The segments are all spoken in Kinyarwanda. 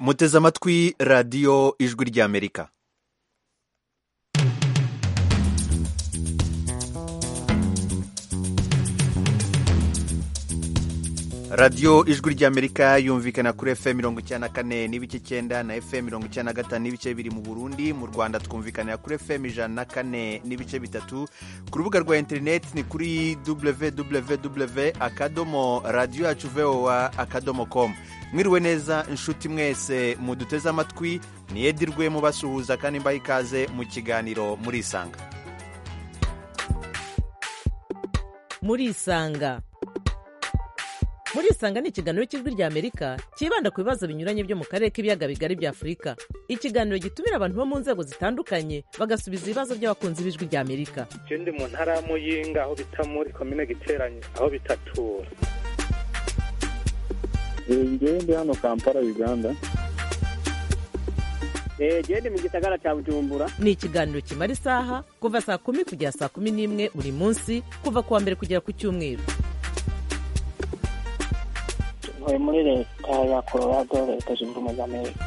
muteze amatwi radiyo ijwi ry'amerika radiyo ijwi ry'amerika yumvikana kuri fm mirongo icyenda na kane n'ibice icyenda na fm mirongo icyenda na gatanu n'ibice biri mu burundi mu rwanda twumvikanira kuri fm ijana na kane n'ibice bitatu ku rubuga rwa interineti ni kuri www akadomo radiyo yacu voa akadomo komu mwiriwe neza inshuti mwese muduteze amatwi niyedirwe mubasuhuza kandi mbaha ikaze mu kiganiro murisanga murisanga murisanga ni ikiganiro cy'ijwi rya amerika cyibanda ku bibazo binyuranye byo mu karere k'ibiyaga bigari bya afurika ikiganiro gitumira abantu bo mu nzego zitandukanye bagasubiza ibibazo by'abakunzi b'ijwi rya amerika icyo ndi mu ntara ya muyinga aho bita muri komine giteranye aho bitatura ngewe ndi hano kampala uganda genda mu gisagara cya bujumbura ni ikiganiro kimara isaha kuva saa kumi kugera saa kumi n'imwe buri munsi kuva ku wa mbere kugera ku cyumweru ntuye muri leta ya colorado leta zunze ubumwe za amerika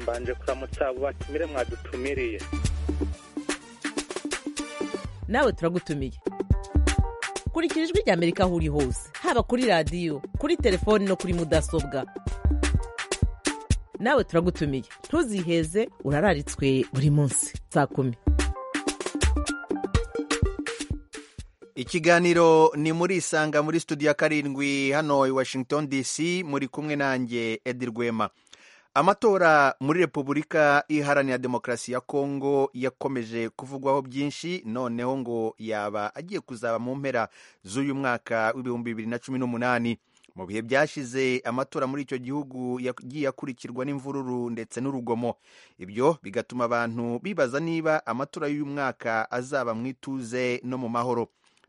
mbanje kuramutsa abo batumire mwadutumiriye nawe turagutumiye kurikira ijwi rya amerika aho uri hose haba kuri radiyo kuri telefoni no kuri mudasobwa nawe turagutumiye ntuziheze urararitswe buri munsi saa kumi ikiganiro ni muri isanga muri studio ya karindwi hano i washington dc muri kumwe nanjye edi rwema amatora muri repubulika iharanira demokarasi ya kongo yakomeje kuvugwaho byinshi noneho ngo yaba agiye kuzaba mu mpera z'uyu mwaka w'ibihumbi bibiri na cumi n'umunani mu bihe byashize amatora muri icyo gihugu yagiye akurikirwa n'imvururu ndetse n'urugomo ibyo bigatuma abantu bibaza niba amatora y'uyu mwaka azaba mu ituze no mu mahoro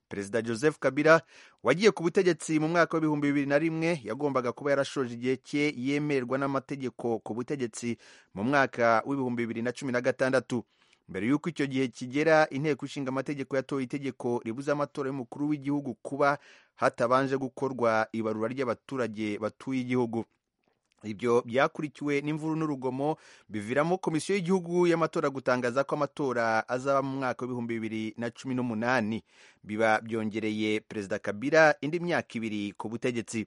perezida joseph kabila wagiye ku butegetsi mu mwaka w'ibihumbi bibiri na rimwe yagombaga kuba yarashoje igihe cye yemererwa n'amategeko ku butegetsi mu mwaka w'ibihumbi bibiri na cumi na gatandatu mbere y'uko icyo gihe kigera inteko ishinga amategeko yatoye itegeko ribuze amatora y'umukuru w'igihugu kuba hatabanje gukorwa ibarura ry'abaturage batuye igihugu ibyo byakurikiwe n'imvuru n'urugomo biviramo komisiyo y'igihugu y'amatora gutangaza ko amatora azaba mu mwaka w'ibihumbi bibiri na cumi n'umunani biba byongereye perezida kabila indi myaka ibiri ku butegetsi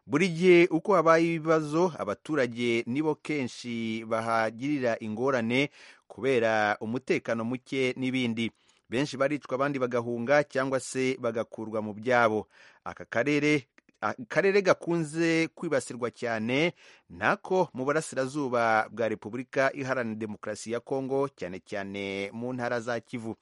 buri gihe uko habaye ibibazo abaturage nibo kenshi bahagirira ingorane kubera umutekano muke n'ibindi benshi baricwa abandi bagahunga cyangwa se bagakurwa mu byabo aka karere akarere gakunze kwibasirwa cyane nako mu burasirazuba bwa repubulika iharanira demokarasi ya kongo cyane cyane mu ntara za kivu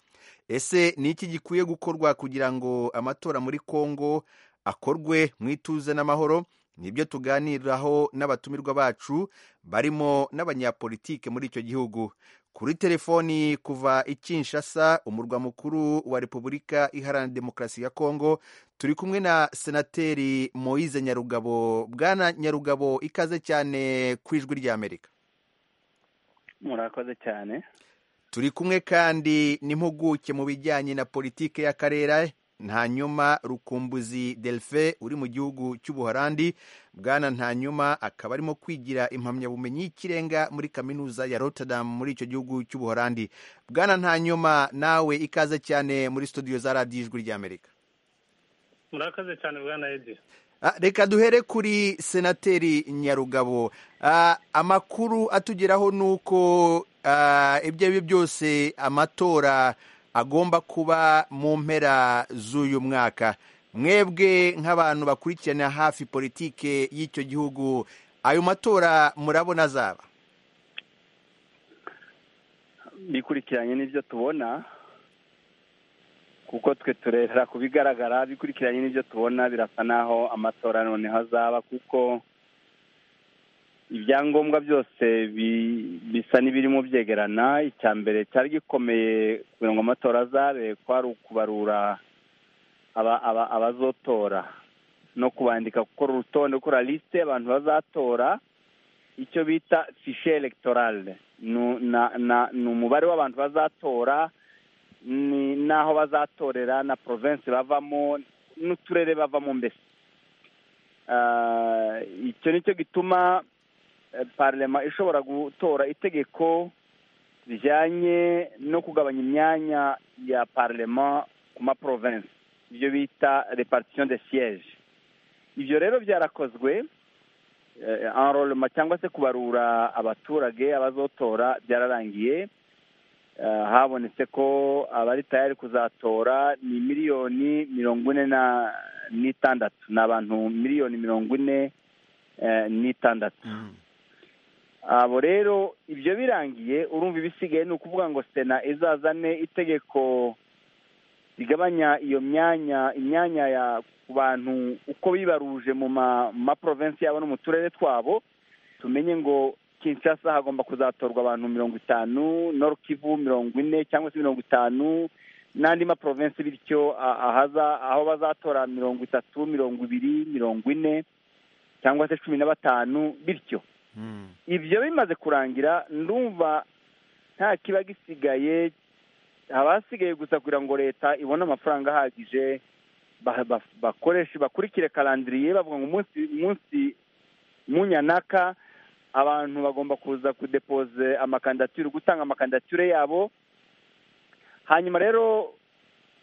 ese ni iki gikwiye gukorwa kugira ngo amatora muri kongo akorwe mu ituze n'amahoro nibyo tuganiraho n'abatumirwa bacu barimo n'abanyapolitike muri icyo gihugu kuri telefoni kuva i Kinshasa umurwa mukuru wa repubulika iharanira demokarasi ya kongo turi kumwe na senateri moise nyarugabo bwana nyarugabo ikaze cyane ku ijwi ry'amerika murakoze cyane turi kumwe kandi n'impuguke mu bijyanye na politiki y'akarere ntanyuma rukumbuzi delfe uri mu gihugu cy'ubuholandi bwana ntanyuma akaba arimo kwigira impamyabumenyi y'ikirenga muri kaminuza ya rotterdam muri icyo gihugu cy'ubuholandi bwana ntanyuma nawe ikaze cyane muri studio za radiyo ijwi ry'amerika murakoze cyane bwana edi reka duhere kuri senateri nyarugabo amakuru atugeraho ni uko ibyo ari byo byose amatora agomba kuba mu mpera z'uyu mwaka mwebwe nk'abantu bakurikirana hafi politike y'icyo gihugu ayo matora murabona azaba bikurikiranye n'ibyo tubona kuko twe turera ku bigaragara bikurikiranye n'ibyo tubona birasa n'aho amatora noneho azaba kuko ibyangombwa byose bisa n'ibirimo byegerana icya mbere cyari gikomeye kugira ngo amatora azabe kwari ukubarura abazotora no kubandika gukora urutonde gukora lisite abantu bazatora icyo bita fishe elegiterale ni umubare w'abantu bazatora ni n'aho bazatorera na porovensi bavamo n'uturere bavamo mbese icyo nicyo gituma eh, parlema ishobora gutora itegeko rijyanye no kugabanya imyanya ya parlema ku ma province ibyo bita repartition de siège ibyo rero byarakozwe eh, enrolema cyangwa se kubarura abaturage abazotora byararangiye Eh, habonetse ko abari tayari kuzatora ni miliyoni mirongo ine na n'itandatu ni abantu miliyoni mirongo ine eh, n'itandatu abo rero ibyo birangiye urumva ibisigaye ni ukuvuga ngo sena izazane itegeko rigabanya iyo myanya imyanya ya ku bantu uko bibaruje mu ma- ma province yabo no mu turere twabo tumenye ngo kinshasa hagomba kuzatorwa abantu mirongo itanu noro kivu mirongo ine cyangwa se mirongo itanu n'andi maprovensi bityo a- ahaza aho bazatora mirongo itatu mirongo ibiri mirongo ine cyangwa se cumi na batanu bityo ibyo bimaze kurangira ndumva nta kiba gisigaye haba hasigaye gusa kugira ngo leta ibone amafaranga ahagije ba- ba- bakoreshe bakurikire karandiriye bavuga ngo umunsi umunsi munyanaka abantu bagomba kuza kudepoze amakandidatire gutanga amakandidatire yabo hanyuma rero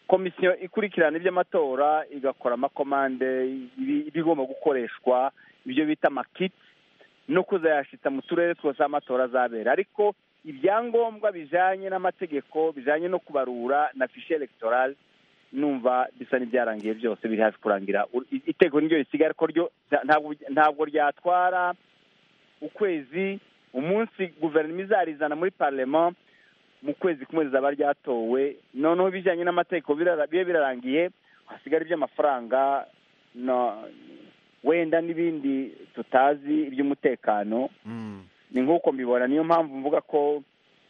komisiyo ikurikirana iby'amatora igakora amakomande ibi- ibigomba gukoreshwa ibyo bita amakiti no kuzayashitsa mu turere twose aho amatora azabera ariko ibyangombwa bijanye n'amategeko bijanye no kubarura na fishe electorale numva bisa n'ibyarangiye byose biri hafi kurangira U- i- iteko niryo risigaye ariko ryo nta- ntabwo- ntabwo ryatwara ukwezi umunsi guverinoma izarizana muri parlement mu kwezi kumwe rizaba ryatowe noneho ibijyanye n'amategeko birara- bibe birarangiye hasigara iby'amafaranga no- wenda n'ibindi tutazi iby'umutekano ni nk'uko mbibona niyo mpamvu mvuga ko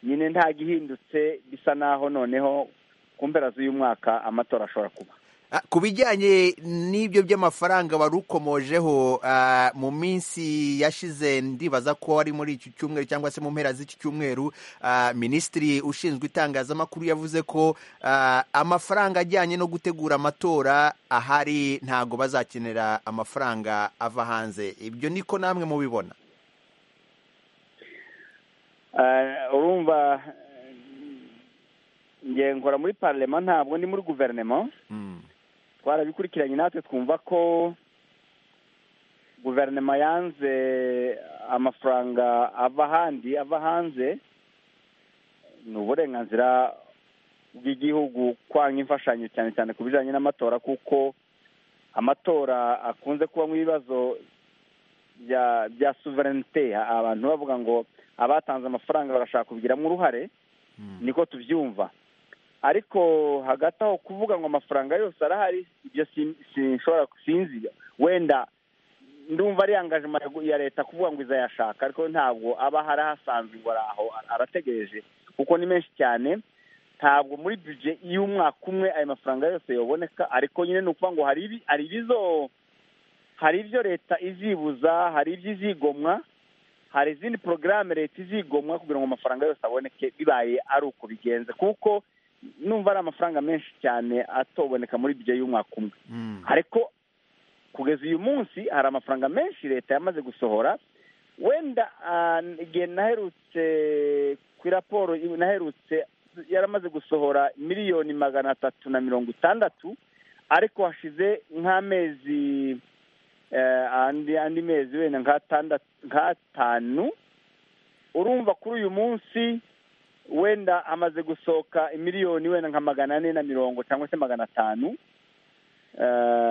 nyine nta gihindutse bisa naho noneho ku mpera z'uyu mwaka amatora ashobora kuba Ah, ku bijyanye n'ibyo by'amafaranga wari ukomojeho ah, mu minsi yashize ndibaza ko ari muri iki cyumweru cyangwa se mu mpera z'iki cyumweru ah, minisitiri ushinzwe itangazamakuru yavuze ko ah, amafaranga ajyanye no gutegura amatora ahari ntago bazakenera amafaranga ava hanze ibyo niko namwe mubibona Eh, urumva ngiye nkora muri parlement ntabwo ndi muri guverinoma Mm. twarabikurikiranye natwe twumva ko guverinoma yanze amafaranga ava ahandi ava hanze ni uburenganzira bw'igihugu kwanga imfashanyo cyane cyane ku bijyanye n'amatora kuko amatora akunze kubamo ibibazo bya bya suverenite abantu bavuga ngo abatanze amafaranga barashaka kubigiramo uruhare niko tubyumva ariko hagati aho kuvuga ngo amafaranga yose arahari ibyo sin- sinshobora sinzi wenda ndumva ari angajima ya leta kuvuga ngo izayashaka ariko ntabwo aba ahari ahasanzwe ngo araho arategereje kuko ni menshi cyane ntabwo muri bije y'umwaka umwe ayo mafaranga yose yoboneka ariko nyine ni ukuvuga ngo hari ibi- hari ibizo hari ibyo leta izibuza hari ibyo izigomwa hari izindi porogaramu leta izigomwa kugira ngo amafaranga yose aboneke bibaye ari uko bigenze kuko numva ari amafaranga menshi cyane atoboneka muri bije y'umwaka umwe Mm. ariko kugeza uyu munsi hari amafaranga menshi leta yamaze gusohora wenda ah, igihe naherutse ku raporo naherutse yaramaze gusohora miliyoni magana atatu na mirongo itandatu ariko hashize nk'amezi eh, andi andi mezi wenda nk'atandatu nk'atanu urumva kuri uyu munsi wenda hamaze gusohoka miliyoni wenda nka magana ane na mirongo cyangwa se magana atanu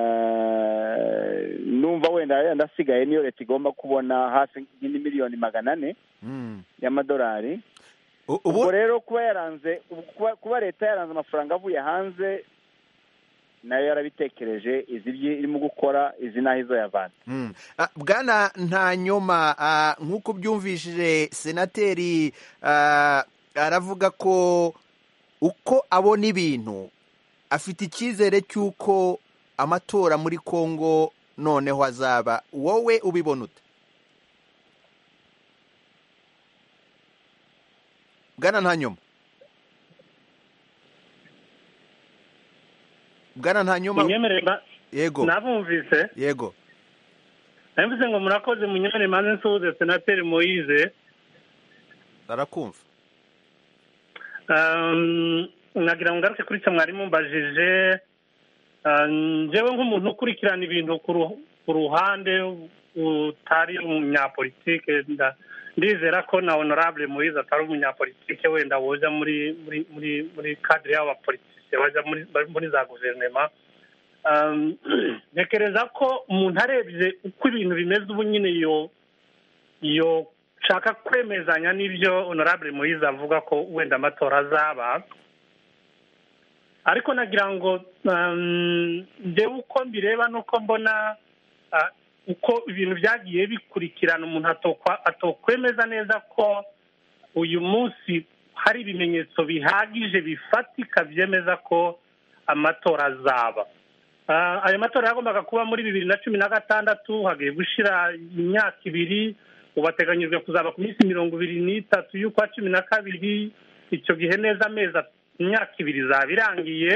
Eh, numva wenda yenda asigaye niyo leta igomba kubona hafi nk'indi miliyoni magana ane Mm. y'amadolari U- ubwo ubu rero kuba yaranze ubu- kuba- kuba leta yaranze amafaranga avuye hanze nayo yarabitekereje izi ibyo irimo gukora izi n'aho izoyavanze Mm. Ah, bwana nta nyoma ah, nk'uko ubyumvishije senateri ah, aravuga ko uko abona ibintu afite icyizere cy'uko amatora muri kongo noneho azaba wowe ubibona ute bwana nta nyoma bwana nta nyoma imyemerere mba- yego nabumvise yego nabivuze ngo murakoze munyurane maze nsuhuze senateri moyize arakumva Um, nagira ngo ngaruke kuri cyo mwarimu mbajije um, njyewe nk'umuntu ukurikirana ibintu ku ru- ku ruhande utari umunyapolitike nda- ndizera ko na honorable muhizi atari umunyapolitike wenda woja muri muri muri muri kadire y'abapolitike bajya muri muri za guverinoma Um, ntekereza ko umuntu arebye uko ibintu bimeze ubu nyine yo yo nshaka kwemezanya n'ibyo honorable muhizi avuga ko wenda amatora azaba ariko nagira ngo um, njyewe uko mbireba nuko mbona ah, uko ibintu byagiye bikurikirana umuntu atokwa- atokwemeza neza ko uyu munsi hari ibimenyetso bihagije bifatika byemeza ko amatora azaba Ah, ayo matora yagombaga kuba muri bibiri na cumi na gatandatu hagiye gushira imyaka ibiri ubu ateganyijwe kuzaba ku minsi mirongo ibiri n'itatu y'ukwa cumi na kabiri icyo gihe neza amezi at- imyaka ibiri izaba irangiye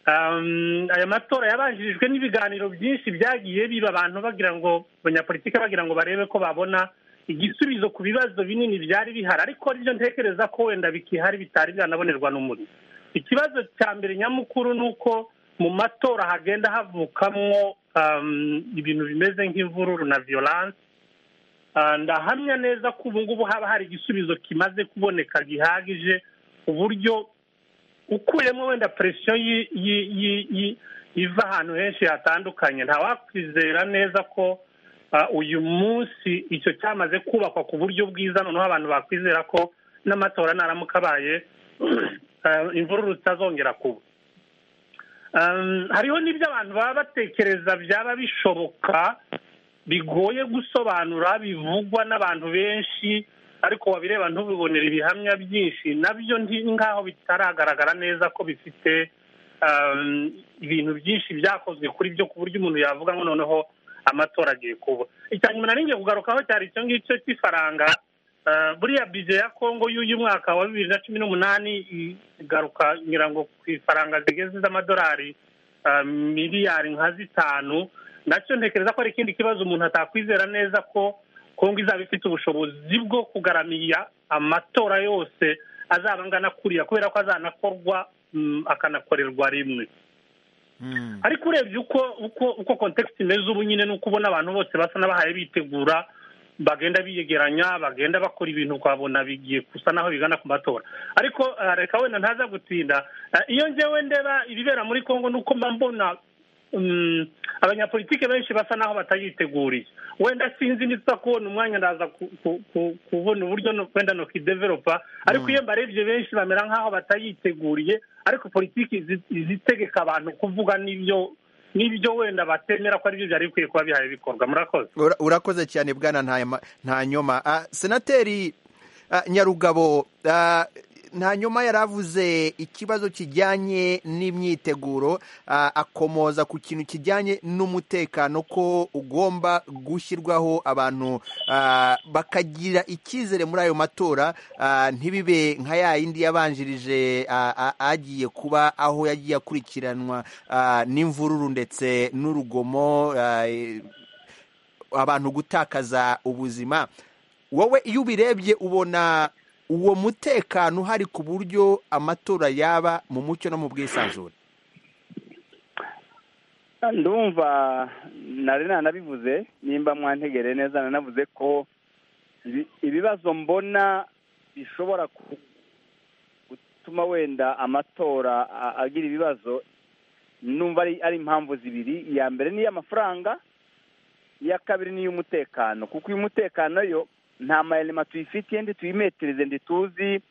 Um, aya matora yabanjirijwe n'ibiganiro byinshi byagiye biba abantu bagira ngo abanyapolitike bagira ngo barebe ko babona igisubizo ku bibazo binini byari bihari ariko aribyo ntekereza ko wenda bikihari bitari byanabonerwa n'umuriro ikibazo cya mbere nyamukuru ni uko mu matora hagenda havukamwo um, ibintu bimeze nk'imvururu na violence Ah, ndahamya neza ko ubu ngubu haba hari igisubizo kimaze kuboneka gihagije uburyo ukuyemo wenda presiyo yi- yi- yi- yi- iva ahantu henshi hatandukanye ntawakwizera neza ko ah, uyu munsi icyo cyamaze kubakwa ku buryo bwiza noneho abantu bakwizera ko n'amatora naramuka abaye ah, imvururu zitazongera kuba Um, hariho n'ibyo abantu baba batekereza byaba bishoboka bigoye gusobanura bivugwa n'abantu benshi ariko wabireba ntubibonere ibihamya byinshi nabyo nti- nk'aho bitaragaragara neza ko bifite um, ibintu byinshi byakozwe kuri byo ku buryo umuntu yavuga ngo noneho amatora agiye kuba icya nyuma nari ngiye kugarukaho cyari icyo ngicyo cy'ifaranga Uh, buriya bije ya kongo y'uyu mwaka wa bibiri na cumi n'umunani igaruka ngira ngo ku ifaranga zigeze z'amadolari uh, miliyari nka zitanu nacyo ntekereza ko ari ikindi kibazo umuntu atakwizera neza ko kongo izaba ifite ubushobozi bwo kugaramiya amatora yose azaba angana kuriya kubera ko azanakorwa mm, akanakorerwa rimwe Mm. ariko urebye uko uko uko kontekisi imeze ubu nyine ni uko ubona abantu bose basa n'abahaye bitegura bagenda biyegeranya bagenda bakora ibintu ukabona bigiye gusa n'aho bigana ku matora ariko ah, reka wenda ntaza gutinda Ah, iyo ngewe ndeba ibibera muri kongo ni uko mba mbona mm, abanyapolitike benshi basa n'aho batayiteguriye wenda sinzi nitsa kubona umwanya ndaza ku- ku- ku- kubona uburyo no- wenda no kideveropa ariko iyo mbarebye benshi bamera nk'aho batayiteguriye ariko politiki izi- izitegeka abantu kuvuga n'ibyo n'ibyo wenda batemera ko aribyo byari bikwiye kuba bihaye bikorwa murakoze Ura- urakoze cyane bwana Ntayama- ntanyoma Ah, senateri ah, nyarugabo ah, ntanyoma yari avuze ikibazo kijyanye n'imyiteguro ah, akomoza ku kintu kijyanye n'umutekano ko ugomba gushyirwaho abantu ah, bakagira icyizere muri ayo matora ah, ntibibe nka ya yindi yabanjirije ah, ah, agiye kuba aho yagiye akurikiranwa ah, n'imvururu ndetse n'urugomo ah, eh, abantu gutakaza ubuzima wowe iyo ubirebye ubona uwo mutekano uhari ku buryo amatora yaba mu mucyo no mu bwisanzure ndumva nari nanabivuze nimba mwantegereye neza nanavuze ko ibi- ibibazo mbona bishobora ku- gutuma wenda amatora a- agira ibibazo numva ari- ari impamvu zibiri iya mbere ni iy'amafaranga iya kabiri ni iy'umutekano kuko uyu mutekano yo nta mayirima tuyifitiye ndi tuyimetereze ndi tuzi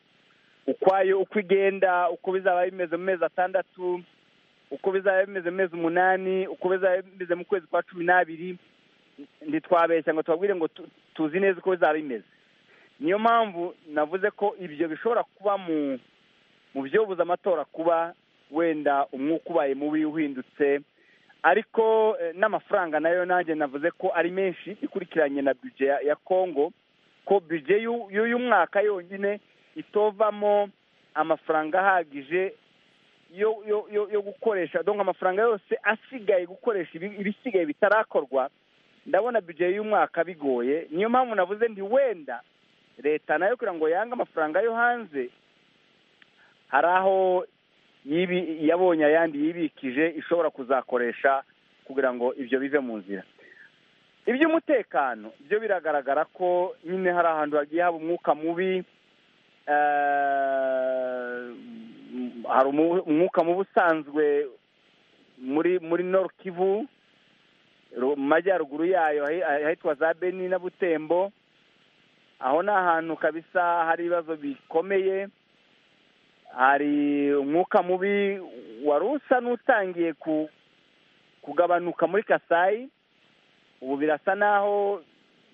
ukwayo uko igenda uko bizaba bimeze mu mezi atandatu uko bizaba bimeze mu mezi umunani uko bizaba bimeze mu kwezi kwa cumi n'abiri ntitwabeshya ngo tubabwire ngo tu- tuzi neza uko bizaba bimeze niyo mpamvu navuze ko ibyo bishobora kuba mu mu byobuza amatora kuba wenda umwuka ubaye mubi uhindutse ariko eh, n'amafaranga nayo nanjye navuze ko ari menshi ikurikiranye na bije ya, ya congo ko bije y'u- y'uyu mwaka yonyine itovamo amafaranga ahagije yo yo yo yo gukoresha donc amafaranga yose asigaye gukoresha ibi- ibisigaye bitarakorwa ndabona budget y'umwaka bigoye niyo mpamvu navuze nti wenda leta nayo kugira ngo yange amafaranga yo hanze hari aho yibi- yabonye ayandi yibikije ishobora kuzakoresha kugira ngo ibyo bive mu nzira iby'umutekano byo biragaragara ko nyine hari ahantu hagiye haba umwuka mubi eh, hari umu- umwuka mubi usanzwe muri muri Nord Kivu ru- mu majyaruguru yayo ahi- ahitwa za Beni na Butembo aho ni ahantu kabisa hari ibibazo bikomeye hari umwuka mubi wari usa n'utangiye ku- kugabanuka muri kasayi ubu birasa n'aho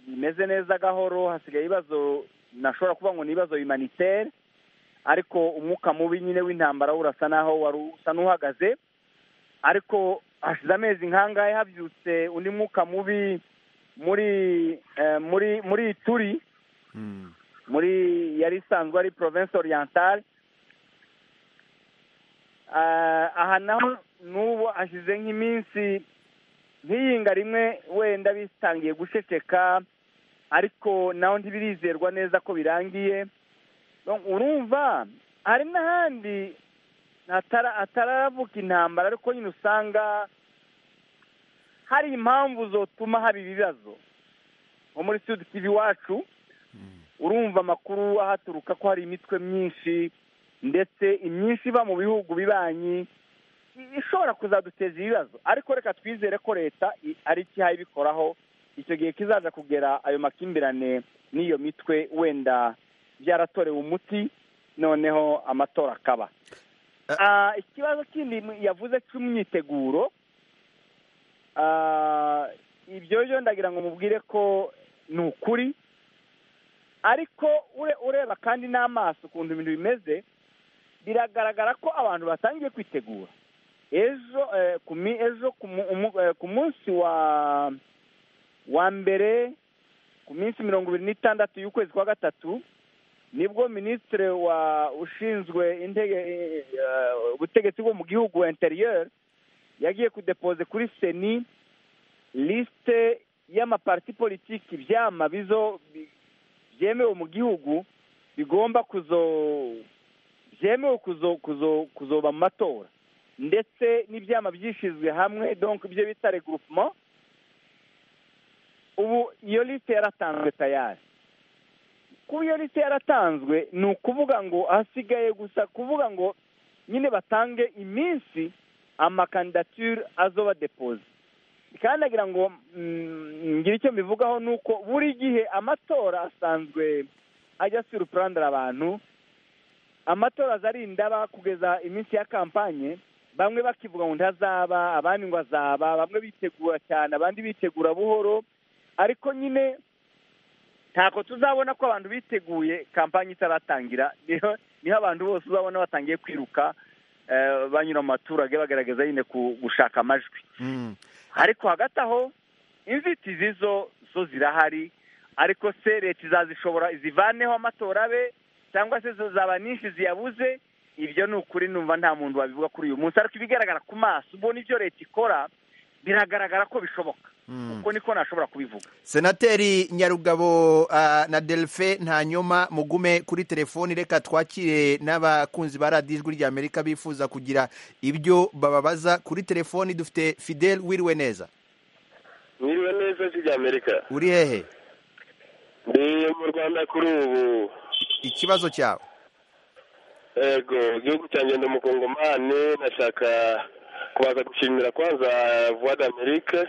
bimeze neza gahoro hasigaye ibibazo nashobora kuvuga ngo ni ibibazo humanitere ariko umwuka mubi nyine w'intambara wo urasa n'aho wari usa n'uhagaze ariko hashize amezi nk'angahe habyutse undi mwuka mubi muri eh, muri muri turi Mm. muri yari isanzwe ari province orientale Ah, aha naho n'ubu hashize nk'iminsi nk'iyinga rimwe wenda bitangiye guceceka ariko naho ntibirizerwa neza ko birangiye Donc, urumva hari n'ahandi hatara- hataravuka intambara ariko nyine usanga hari impamvu zotuma haba ibibazo nko muri sud kivu iwacu urumva amakuru ahaturuka ko hari imitwe myinshi ndetse imyinshi iba mu bihugu bibanyi i- ishobora kuzaduteza ibibazo ariko reka twizere ko leta i- ari ikihaye ibikoraho icyo gihe kizaza kugera ayo makimbirane n'iyo mitwe wenda byaratorewe umuti noneho amatora akaba Ä- Ah, ikibazo kindi yavuze cy'imyiteguro Ah, ibyo byo ndagira ngo mubwire ko ni ukuri ariko ure- ureba kandi n'amaso ukuntu ibintu bimeze biragaragara ko abantu batangiye kwitegura ejo eh, ku mi- ejo ku mu- umu- eh, ku munsi wa wa mbere ku minsi mirongo ibiri n'itandatu y'ukwezi kwa gatatu nibwo minisitiri wa ushinzwe intege eh, eh, ubutegetsi bwo mu gihugu interieur yagiye kudepoze kuri seni lisite y'amaparti politiki ibyama bizo bi- byemewe mu gihugu bigomba kuzo byemewe kuzo kuzo kuzoba mu matora ndetse n'ibyama byishyizwe hamwe donc ibyo bita regroupement ubu iyo lisite yaratanzwe tayari kuba iyo lisite yaratanzwe ni ukuvuga ngo hasigaye gusa kuvuga ngo nyine batange iminsi amakandidature azoba depoze kandi nagira ngo mm, ngire icyo mbivugaho ni uko buri gihe amatora asanzwe ajya surprendre abantu amatora aza ari indaba kugeza iminsi ya kampanye bamwe bakivuga ngo ntazaba abandi ngo azaba bamwe bitegura cyane abandi bitegura buhoro ariko nyine ntako tuzabona ko abantu biteguye kampanye itaratangira niho niho abantu bose uzabona batangiye kwiruka eh, banyura mu baturage bagerageza nyine ku- gushaka amajwi Mm. ariko hagati aho inzitizi zo zo zirahari ariko se leta izazishobora zivaneho amatora abe cyangwa se zo zaba nyinshi ziyabuze ibyo ni ukuri numva nta muntu wabivuga kuri uyu munsi ariko ibigaragara ku maso ubona ibyo leta ikora biragaragara ko bishoboka Mm. uko niko nashobora kubivuga senateri nyarugabo ah, na delphin ntanyoma mugume kuri telefoni reka twakire n'abakunzi ba radiyo ijwi ry'amerika bifuza kugira ibyo bababaza kuri telefoni dufite fidel wiriwe neza mwiriwe neza si amerika uri hehe ndi mu rwanda kuri ubu ikibazo cyawe ego igihugu cyanjye ndi umukongomani nashaka kubaza gushimira kwanza vuwa d'amerika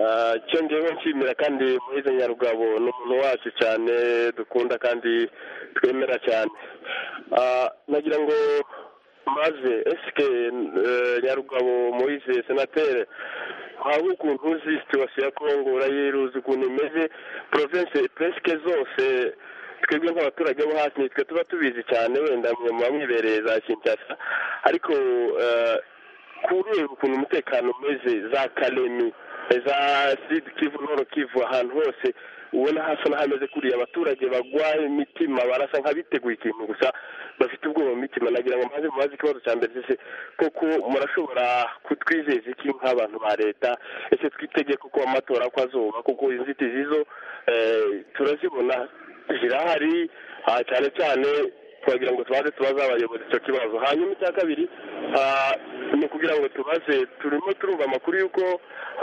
Ah, icyo ngewe nshimira kandi muhize nyarugabo ni umuntu wacu cyane dukunda kandi twemera cyane Ah, nagira ngo maze esike eh, nyarugabo muhize senatere haba ukuntu uzi situwasiyo ya kongo urayiruzi ukuntu imeze province presike zose twebwe nk'abaturage bo hasi nitwe tuba tubizi cyane wenda mwe muba mwibereye za kinshasa ariko eh, kureba ukuntu umutekano umeze za karemi za sud kivu noro kivu ahantu hose ubona hasa n'ahameze kuriya abaturage bagwa imitima barasa nk'abiteguye ikintu gusa bafite ubwoba mu mitima nagira ngo mbanze mubaze ikibazo cya mbere ese koko murashobora kutwizeza iki nk'abantu ba leta ese twitege kuko amatora ko azoba kuko inzitizi zo eh, turazibona zirahari ah, cyane cyane twagira ngo tubanze tubaze abayobozi icyo kibazo hanyuma icya kabiri ah, ni ukugira ngo tubaze turimo turumva amakuru y'uko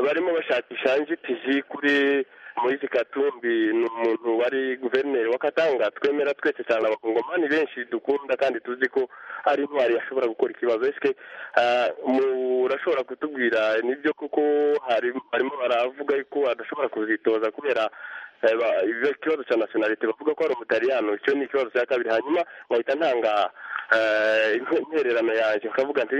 barimo bashakisha inzitizi kuri Moise Katumbi ni umuntu wari guverineri w'Akatanga twemera twese cyane abakongomani benshi dukunda kandi tuzi ko ari intwari yashobora gukora ikibazo esike ah, murashobora kutubwira nibyo kuko hari- barimo baravuga ko adashobora kuzitoza kubera eh, ba- ikibazo cya nationality bavuga ko ari umutaliyano icyo ni ikibazo cya kabiri hanyuma nkahita ntanga eh, intererano yanjye nkavuga nti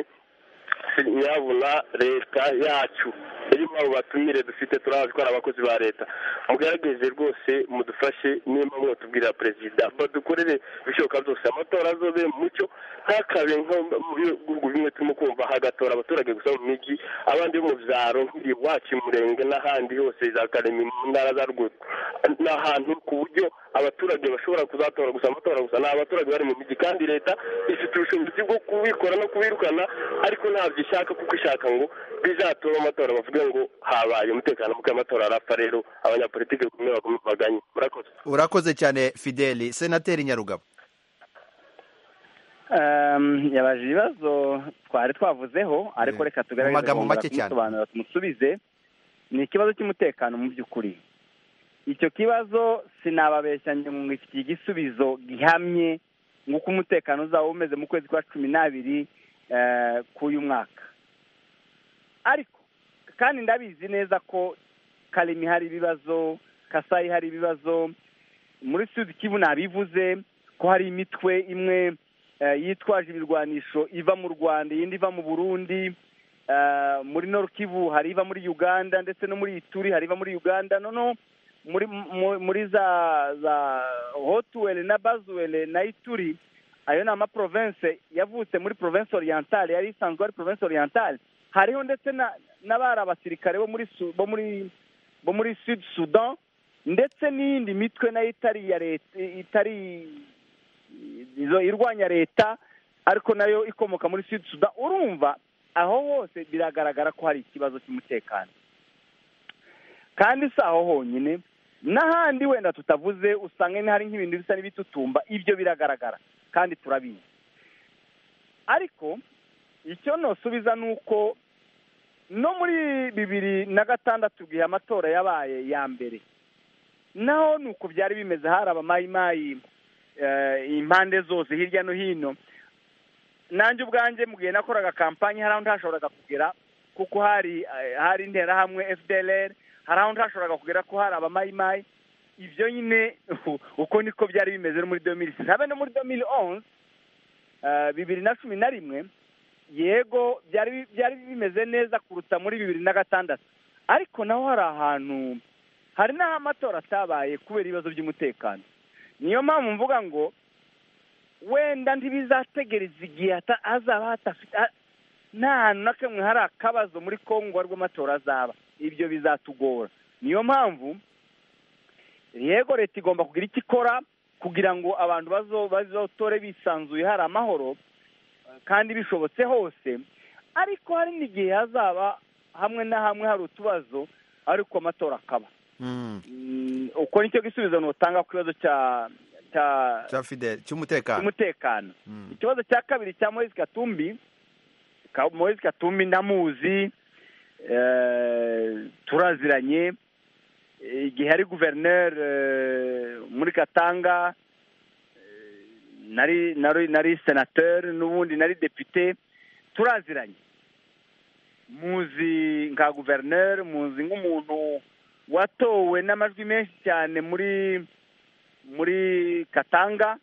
nyabuna leta yacu irimo abo batumire dufite turabazi ko ari abakozi ba leta mugerageze rwose mudufashe nimba mwotubwira perezida badukorere ibishoboka byose amatora azobe mucyo ntakabe nko mu bihugu bimwe turimo kumva hagatora abaturage gusa mu mijyi abandi bo mu byaro nk'iwacu murenge n'ahandi hose za karemi mu ntara za ruguru ni ahantu ku buryo abaturage bashobora kuzatora gusa amatora gusa ni abaturage bari mu mijyi kandi leta ifite ubushobozi bwo kubikora no kubirukana ariko ntabyo ishaka kuko ishaka ngo bizatore amatora bavuge ngo habaye umutekano muke amatora arapfa rero abanyapolitike kumwe bagomba baganye murakoze urakoze cyane fideli senateri nyarugabo Ehm, yabaje ibibazo twari twavuzeho ariko Eh, reka tugaragaze mu magambo bongera make cyane. kumusobanurira tumusubize ni ikibazo cy'umutekano mu by'ukuri icyo kibazo sinababeshya njye ngo iki igisubizo gihamye nk'uko umutekano uzaba umeze mu kwezi kwa cumi n'abiri eh, k'uyu mwaka ariko kandi ndabizi neza ko karimi hari ibibazo kasayi hari ibibazo muri sud kivu nabivuze ko hari imitwe imwe eh, yitwaje ibirwanisho iva mu rwanda iyindi iva mu burundi eh, muri Nord kivu hari iva muri uganda ndetse no muri ituri hari iva muri uganda noneho muri mu- muri za za hotuwele na bazuwele na ituri ayo ni amaprovense yavutse muri provense orientale yari isanzwe ari provense orientale hariho ndetse na- n'abari abasirikare bo muri Su- bo muri bo muri sud sudan ndetse n'iyindi mitwe nayo itari iya leta itari izo irwanya leta ariko nayo ikomoka muri sud sudan urumva aho hose biragaragara ko hari ikibazo cy'umutekano kandi si aho honyine n'ahandi wenda tutavuze usanga hari nk'ibintu bisa n'ibitutumba ibyo biragaragara kandi turabizi ariko icyo nosubiza ni uko no muri bibiri na gatandatu igihe amatora yabaye ya mbere naho ni uko byari bimeze hari abamayimayi eh, impande zose hirya no hino nanjye ubwanjye mu gihe nakoraga kampanyi hari aho ntashoboraga kugera kuko hari eh, hari interahamwe fdlr hari aho ntashoboraga kugera ko hari abamayimayi ibyo nyine uko niko byari bimeze no muri domili habe no muri domili onze bibiri na cumi na rimwe yego byari bi- byari bimeze neza kuruta muri bibiri na gatandatu ariko naho hari ahantu hari n'aho amatora atabaye kubera ibibazo by'umutekano niyo mpamvu mvuga ngo wenda ntibizategereza igihe hata- hazaba hadafite ha- nta hantu na kamwe hari akabazo muri kongo aribwo amatora azaba ibyo bizatugora niyo mpamvu yego leta igomba kugira icyo ikora kugira ngo abantu bazo- bazotore bisanzuye hari amahoro kandi bishobotse hose ariko hari n'igihe hazaba hamwe na hamwe hari utubazo ariko amatora akaba Mm, Mm, uko nicyo gisubizo nutanga ku kibazo cya cya cya fideli cy'umutekano cy'umutekano Mm. ikibazo cya kabiri cya moise katumbi Ka- moise katumbi ndamuzi eh, turaziranye Eh, igihe ari guverineri eh, muri katanga eh, nari nari nari senateri n'ubundi nari depite turaziranye muzi nka guverineri muzi nk'umuntu watowe n'amajwi menshi cyane muri muri katanga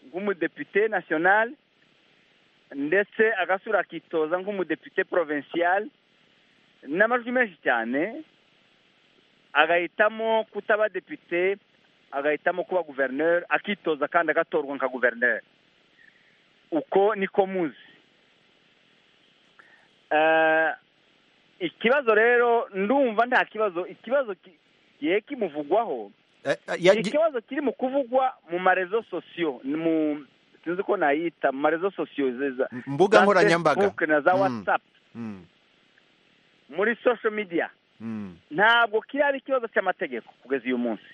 nk'umudepite national ndetse agasura akitoza nk'umudepite provincial n'amajwi menshi cyane agahitamo kutaba depite agahitamo kuba guverineri akitoza kandi agatorwa nka guverineri uko niko muzi Eh, ikibazo rero ndumva nta kibazo ikibazo ki- gihe kimuvugwaho Eh, eh, ni ya- gi- ikibazo kiri mu kuvugwa mu marezo sosiyo ni mu sinzi uko nayita mu marezo sosiyo za- mbuga za nkoranyambaga Facebook na za Mm. watsapu Mm, muri social media mm. ntabwo kiriya ari ikibazo cy'amategeko kugeza uyu munsi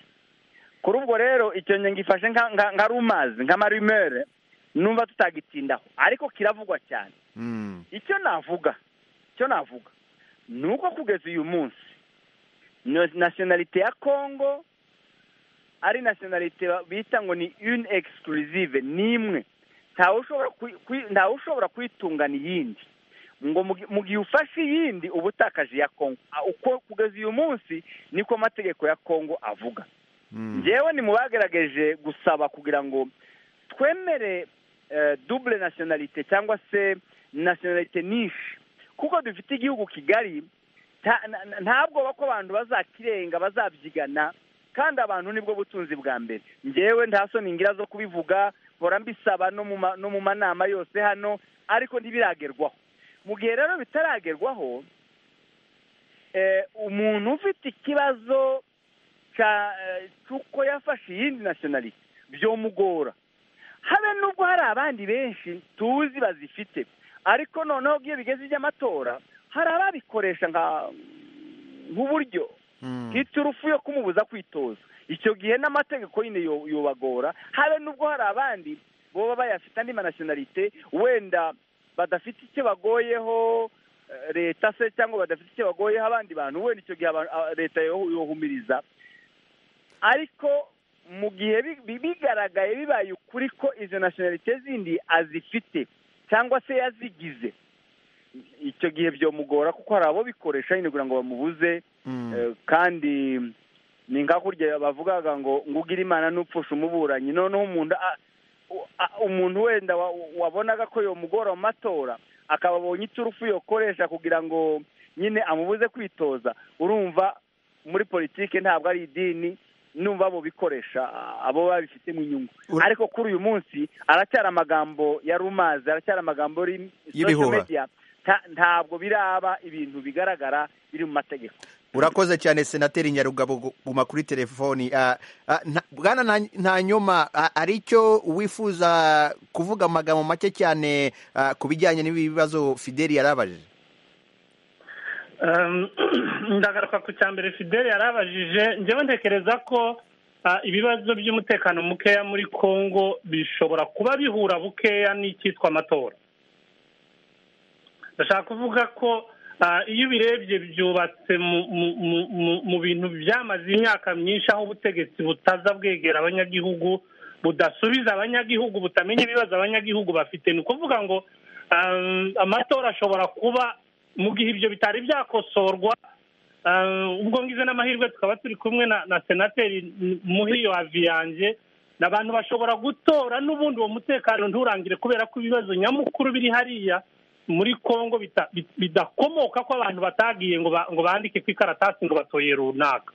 kuri ubwo rero icyo njye ngifashe nka- nka nka rumazi nka marimere numva tutagitindaho ariko kiravugwa cyane Mm. icyo navuga icyo navuga ni uko kugeza uyu munsi no- nationalite ya congo ari nationalite ba- bita ngo ni une exclusive ni imwe ntawe ushobora kuyi- kuyi- ntawe ushobora kuyitungana iyindi ngo mu gi- mu gihe ufashe iyindi uba utakaje iya congo A- uko kugeza uyu munsi niko amategeko ya congo avuga Mm. njyewe ni mu bagerageje gusaba kugira ngo twemere eh, double nationalite cyangwa se nationalite nishe kuko dufite igihugu kigari ta- na- na- ntabwo bako abantu bazakirenga bazabyigana kandi abantu nibwo butunzi bwa mbere njyewe nta soni ngira zo kubivuga mpora mbisaba no mu ma- no mu manama yose hano ariko ntibiragerwaho mu gihe rero bitaragerwaho eh, umuntu ufite ikibazo ca- eh, cy'uko yafashe iyindi nationalite byomugora habe nubwo hari abandi benshi tuzi bazifite ariko noneho iyo bigeze iby'amatora hari ababikoresha nka- nk'uburyo Mm. bwita urufu yo kumubuza kwitoza icyo gihe n'amategeko nyine yo- yobagora habe nubwo hari abandi boba bayafite andi manationalite wenda badafite icyo bagoyeho eh, leta se cyangwa badafite icyo bagoyeho abandi bantu wenda icyo gihe aba- a- leta yo- yohumiriza ariko mu gihe bi- bi- bigaragaye bibaye ukuri ko izo nationalite zindi azifite cyangwa se yazigize icyo gihe byomugora kuko hari abo bikoresha nyine kugira ngo bamubuze Mm. Eh, kandi ni nka kurya bavugaga ngo ngo ugire imana n'upfusha umuburanyi noneho umuntu a- u- a- umuntu wenda wa- wabonaga ko yomugora mu matora akaba abonye icyo urupfu yokoresha kugira ngo nyine amubuze kwitoza urumva muri politiki ntabwo ari idini numva abo bikoresha a- abo babifitemo inyungu Ur- ariko kuri uyu munsi aracyari amagambo ya rumazi aracyari amagambo ari social Y'ibihuha. media Ta- ntabwo biraba ibintu bigaragara biri mu mategeko urakoze cyane senateri nyarugabo guma kuri telefoni Ah, ah, nta- bwana Nta- ntanyoma ah, hari icyo wifuza kuvuga amagambo make cyane ah, ku bijyanye n'ibi bibazo fideli yarabajije Um, ndagaruka ku cya mbere fideli yarabajije njyewe ntekereza ko ah, ibibazo by'umutekano mukeya muri congo bishobora kuba bihura bukeya n'icyitwa amatora ndashaka kuvuga ko ah, iyo ubirebye byubatse mu mu- mu- mu- mu bintu byamaze imyaka myinshi aho ubutegetsi butaza bwegera abanyagihugu budasubiza abanyagihugu butamenya ibibazo abanyagihugu bafite ni ukuvuga ngo ah, amatora ashobora kuba mu gihe ibyo bitari byakosorwa ah, ubwo ngize n'amahirwe tukaba turi kumwe na na senateri muhiyo havi yanjye ni abantu bashobora gutora n'ubundi uwo mutekano nturangire kubera ko ibibazo nyamukuru biri hariya muri Kongo bita- bi- bidakomoka ko abantu batagiye ngo ba- ngo bandike ku ikaratasi ngo batoye runaka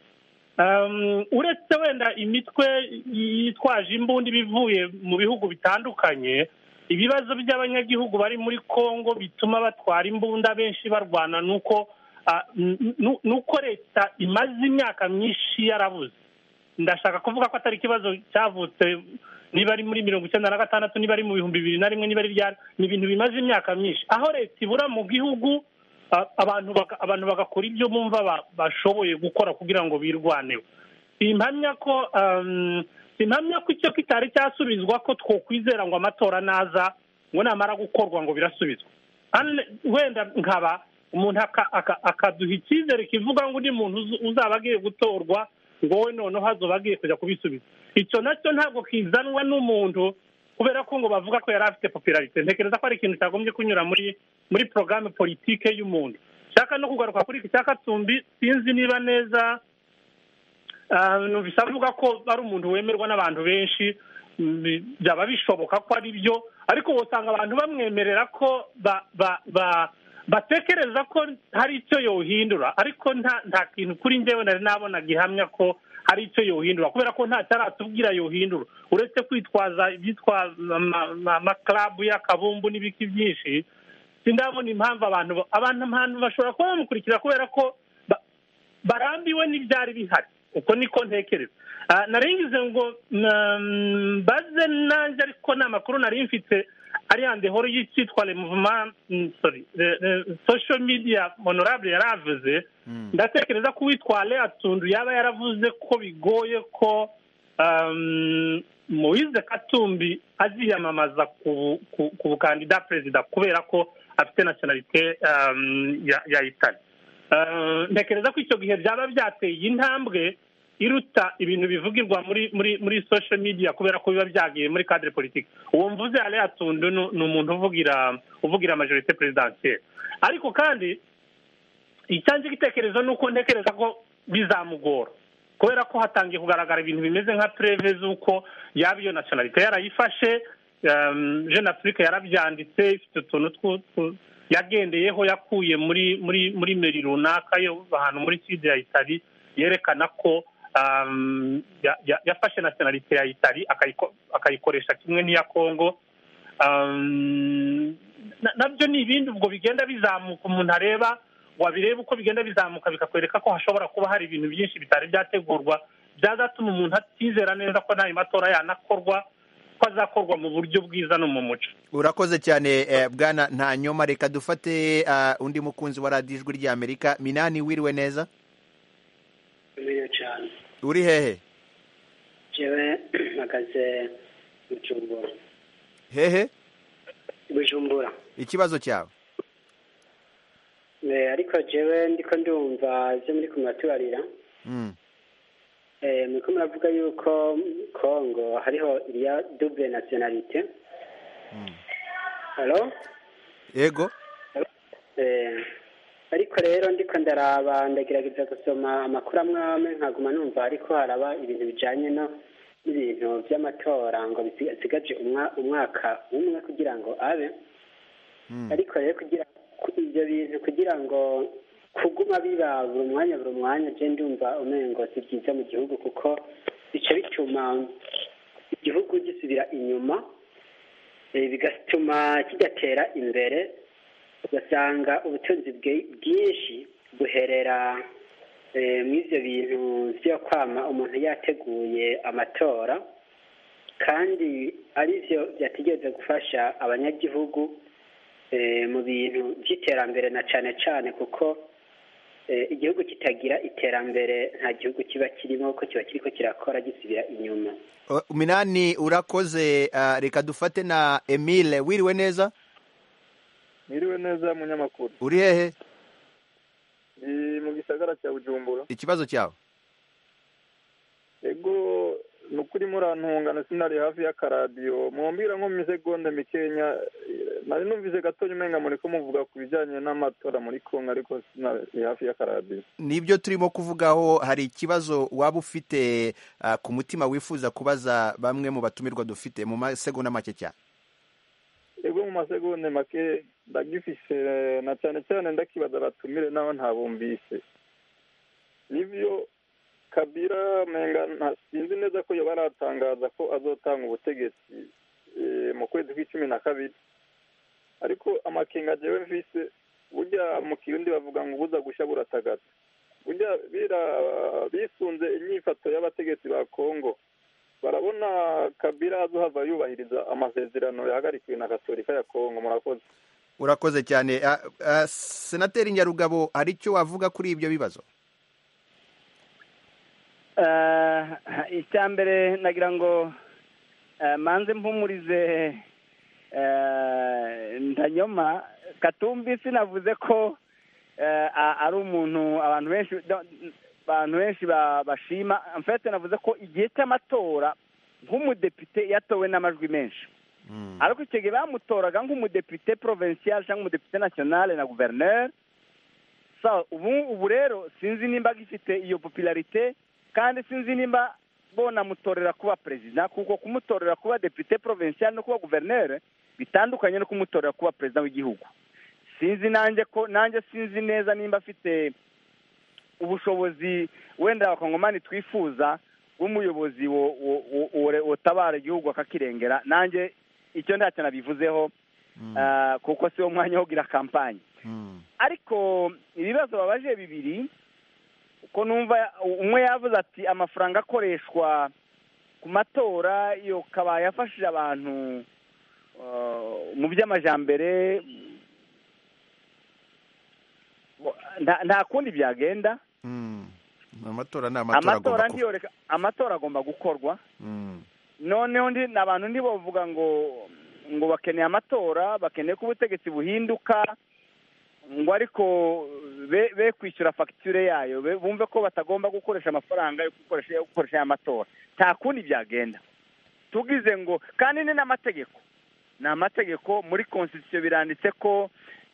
Um, uretse wenda imitwe yitwaje imbunda bivuye mu bihugu bitandukanye ibibazo by'abanyagihugu bari muri Kongo bituma batwara imbunda benshi barwana nuko ah, nu- nu- nuko leta imaze imyaka myinshi yarabuze ndashaka kuvuga ko atari ikibazo cyavutse niba ari muri mirongo icyenda na gatandatu niba ari mu bihumbi bibiri na rimwe niba ari rya ni ibintu bimaze imyaka myinshi aho leta ibura mu gihugu a- abantu baka- abantu bagakora ibyo bumva ba- bashoboye gukora kugira ngo birwaneho simpamya ko um, simpamya ko icyo kitari cyasubizwa ko twokwizera ngo amatora naza ngo namara gukorwa ngo birasubizwa Unle- wenda nkaba umuntu aka- aka- akaduha icyizere kivuga ngo undi muntu uzu- uzaba agiye gutorwa ngo wowe noneho hazoba agiye kujya kubisubiza icyo nacyo ntabwo kizanwa n'umuntu kubera ko ngo bavuga ko yari afite popularite ntekereza ko ari ikintu cyagombye kunyura muri muri porogaramu politike y'umuntu nshaka no kugaruka kuri iki cya katumbi sinzi niba neza ah, numvise avuga ko ari umuntu wemerwa n'abantu benshi mm, byaba bishoboka ko ari byo ariko usanga abantu bamwemerera ko ba- ba- ba- batekereza ko hari icyo yohindura ariko nta nta kintu kuri njyewe nari nabona gihamya ko hari icyo yohindura kubera ko ntacyo aratubwira yohindura uretse kwitwaza ibyitwa ama- ama- amakarabu y'akabumbu n'ibiki byinshi sindabona impamvu abantu abantu abantu bashobora kuba bamukurikira kubera ko ba- barambiwe n'ibyari bihari uko niko ntekereza Ah, nari ngize ngo mm, mbaze nanjye ariko ni amakuru nari mfite ariya horo y'icyitwa remuvuma mm, sorry re- re- social media honorable yaravuze ndatekereza ko uwitwa Lea Tundu yaba yaravuze ko bigoye ko um, Moise Katumbi aziyamamaza ku- ku ku bukandida perezida kubera ko afite nationalite um, ya ya Italy Uh, ntekereza ko icyo gihe byaba byateye intambwe iruta ibintu bivugirwa muri muri muri social media kubera ko biba byagiye muri cadre politique uwo mvuze Lea Tundu ni ni umuntu uvugira uvugira majorité présidentielle ariko kandi icyanjye igitekerezo ni uko ntekereza ko bizamugora kubera ko hatangiye kugaragara ibintu bimeze nka preve z'uko yaba iyo nationalite yarayifashe um, jeune afrique yarabyanditse ifite utuntu twu- twu- yagendeyeho yakuye muri muri muri meri runaka yo ahantu muri sud ya itali yerekana ko um, ya- ya- yafashe nationalite ya itali akayiko- akayikoresha kimwe n'iya congo Um, na- nabyo ni ibindi ubwo bigenda bizamuka umuntu areba wabireba uko bigenda bizamuka bikakwereka ko hashobora kuba hari ibintu byinshi bitari byategurwa byazatuma umuntu atizera neza ko n'ayo matora yanakorwa ko azakorwa mu buryo bwiza no mu muco urakoze cyane eh, bwana nta nyoma reka dufate ah, undi mukunzi wa radiyo ijwi ry'amerika minani wiriwe neza biriya cyane uri hehe jewe mpagaze bujumbura hehe bujumbura ikibazo cyawe Eh, ariko jewe ndiko ndumva ibyo muri kumuraturarira Mm, Eh, muriko muravuga yuko kongo hariho iriya double nationalite halo yego Eh, ariko rero ndiko ndaraba ndagerageza gusoma amakuru amwe amwe nkaguma numva ariko haraba ibintu bijanye no n'ibintu vy'amatora ngo bisigaje umwa- umwaka umwe kugira ngo abe Mm. ariko rero kugira ku- ivyo bintu kugira ngo kuguma biba buri mwanya buri mwanya je ndumva umengo si byiza mu gihugu kuko bica bituma igihugu gisubira inyuma eh, bigatuma kidatera imbere ugasanga ubutunzi bwe- bwinshi buherera eh, muri ibyo bintu byo kwama umuntu yateguye amatora kandi ari byo byategereza gufasha abanyagihugu eh, mu bintu by'iterambere na cyane cyane kuko eh, igihugu kitagira iterambere nta gihugu kiba kirimo kuko kiba kiriko kirakora gisubira inyuma O- minani urakoze ah, reka dufate na emile wiriwe neza Mwiriwe neza munyamakuru. uri hehe Ni mu gisagara cya Bujumbura. ikibazo cyawe Ego nukuri murantungana sinari hafi y'akaradiyo mumbwira nko mu misegonda mikenya eh, nari numvise gatonya umenga muriko muvuga ku bijyanye n'amatora muri Kongo ariko sinari hafi y'akaradiyo nibyo turimo kuvugaho hari ikibazo waba ufite ah, ku mutima wifuza kubaza bamwe mu batumirwa dufite mu masegonda make cyane ego mu masegonda make ndagifise na cyane cyane ndakibaza abatumire nabo ntabumvise nibyo kabira menga nta- sinzi neza ko yoba aratangaza ko azotanga ubutegetsi eh, mu kwezi kw'icumi na kabiri ariko amakenga jewe mfise burya mu kirundi bavuga ngo ubuza gushya buratagata burya bira- bisunze inyifato y'abategetsi ba kongo barabona kabira azohava yubahiriza amasezerano yahagarikiwe na gatorika ya kongo murakoze urakoze cyane Ah, ah, senateri nyarugabo hari icyo wavuga kuri ibyo bibazo icya mbere nagira ngo eh, manze mpumurize eh, ndanyoma katumbi sinavuze ko eh, a- ari umuntu abantu benshi do- abantu benshi ba- bashima mfete navuze ko igihe cy'amatora nk'umudepite yatowe n'amajwi menshi ariko icyo gihe bamutoraga nk'umudepite provincial cyangwa umudepite national na guverineri sawa ubu ubu rero sinzi nimba gifite iyo popularite kandi sinzi nimba bonamutorera kuba perezida kuko kumutorera kuba depite provincial no kuba guverineri bitandukanye no kumutorera kuba perezida w'igihugu sinzi nanjye ko nanjye sinzi neza nimba afite ubushobozi wenda abakongomani twifuza bw'umuyobozi wo- wo- wo- wo- wotabara igihugu akakirengera nanjye icyo ntacyo nabivuzeho ah, kuko si wo mwanya wo kugira kampanye Mm. ariko ibibazo babaje bibiri ko numva umwe yavuze ati amafaranga akoreshwa ku matora iyo kabaye yafashije abantu eh, mu by'amajambere nta nta kundi byagenda Mm. amatora ni amatora amatora agomba kuba ndiyo reka amatora agomba gukorwa Mm. noneho ndi ni abantu ntibavuga ngo ngo bakeneye amatora bakeneye ko ubutegetsi buhinduka ngo ariko be be kwishyura fagitire yayo be- bumve ko batagomba gukoresha amafaranga yo gukoresha yo gukoresha aya matora nta kundi byagenda tugize ngo kandi ni n'amategeko ni amategeko muri konsitisiyo biranditse ko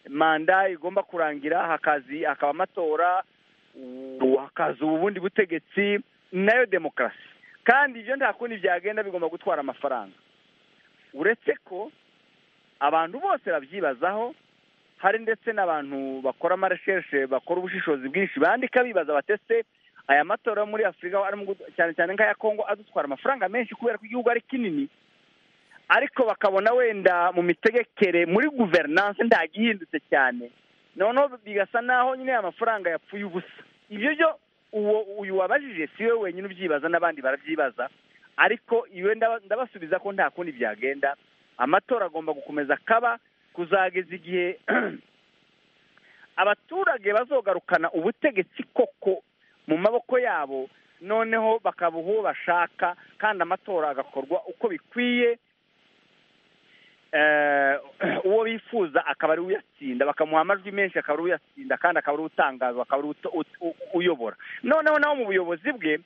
manda igomba kurangira hakazi hakaba amatora ubu hakaza ubundi butegetsi ni nayo demokarasi kandi ibyo nta kundi byagenda bigomba gutwara amafaranga uretse ko abantu bose babyibazaho hari ndetse n'abantu bakora amaresheshe bakora ubushishozi bwinshi bandika bibaza batese aya matora yo muri afurika arimo gu- cyane cyane nk'aya kongo adutwara amafaranga menshi kubera ko igihugu ari kinini ariko bakabona wenda mu mitegekere muri guverinanse ntagihindutse cyane noneho bigasa naho nyine aya mafaranga yapfuye ubusa ibyo byo uwo uyu wabajije si we wenyine ubyibaza n'abandi barabyibaza ariko iwe ndaba- ndabasubiza ko nta kundi byagenda amatora agomba gukomeza kaba kuzageza igihe abaturage bazogarukana ubutegetsi koko mu maboko yabo noneho bakaba uwo bashaka kandi amatora agakorwa uko bikwiye eh, uwo bifuza akaba ari uyatsinda bakamuha amajwi menshi akaba ari uyatsinda kandi akaba ari utangazwa akaba ari uto- ut- u- uyobora noneho nawe mu buyobozi bwe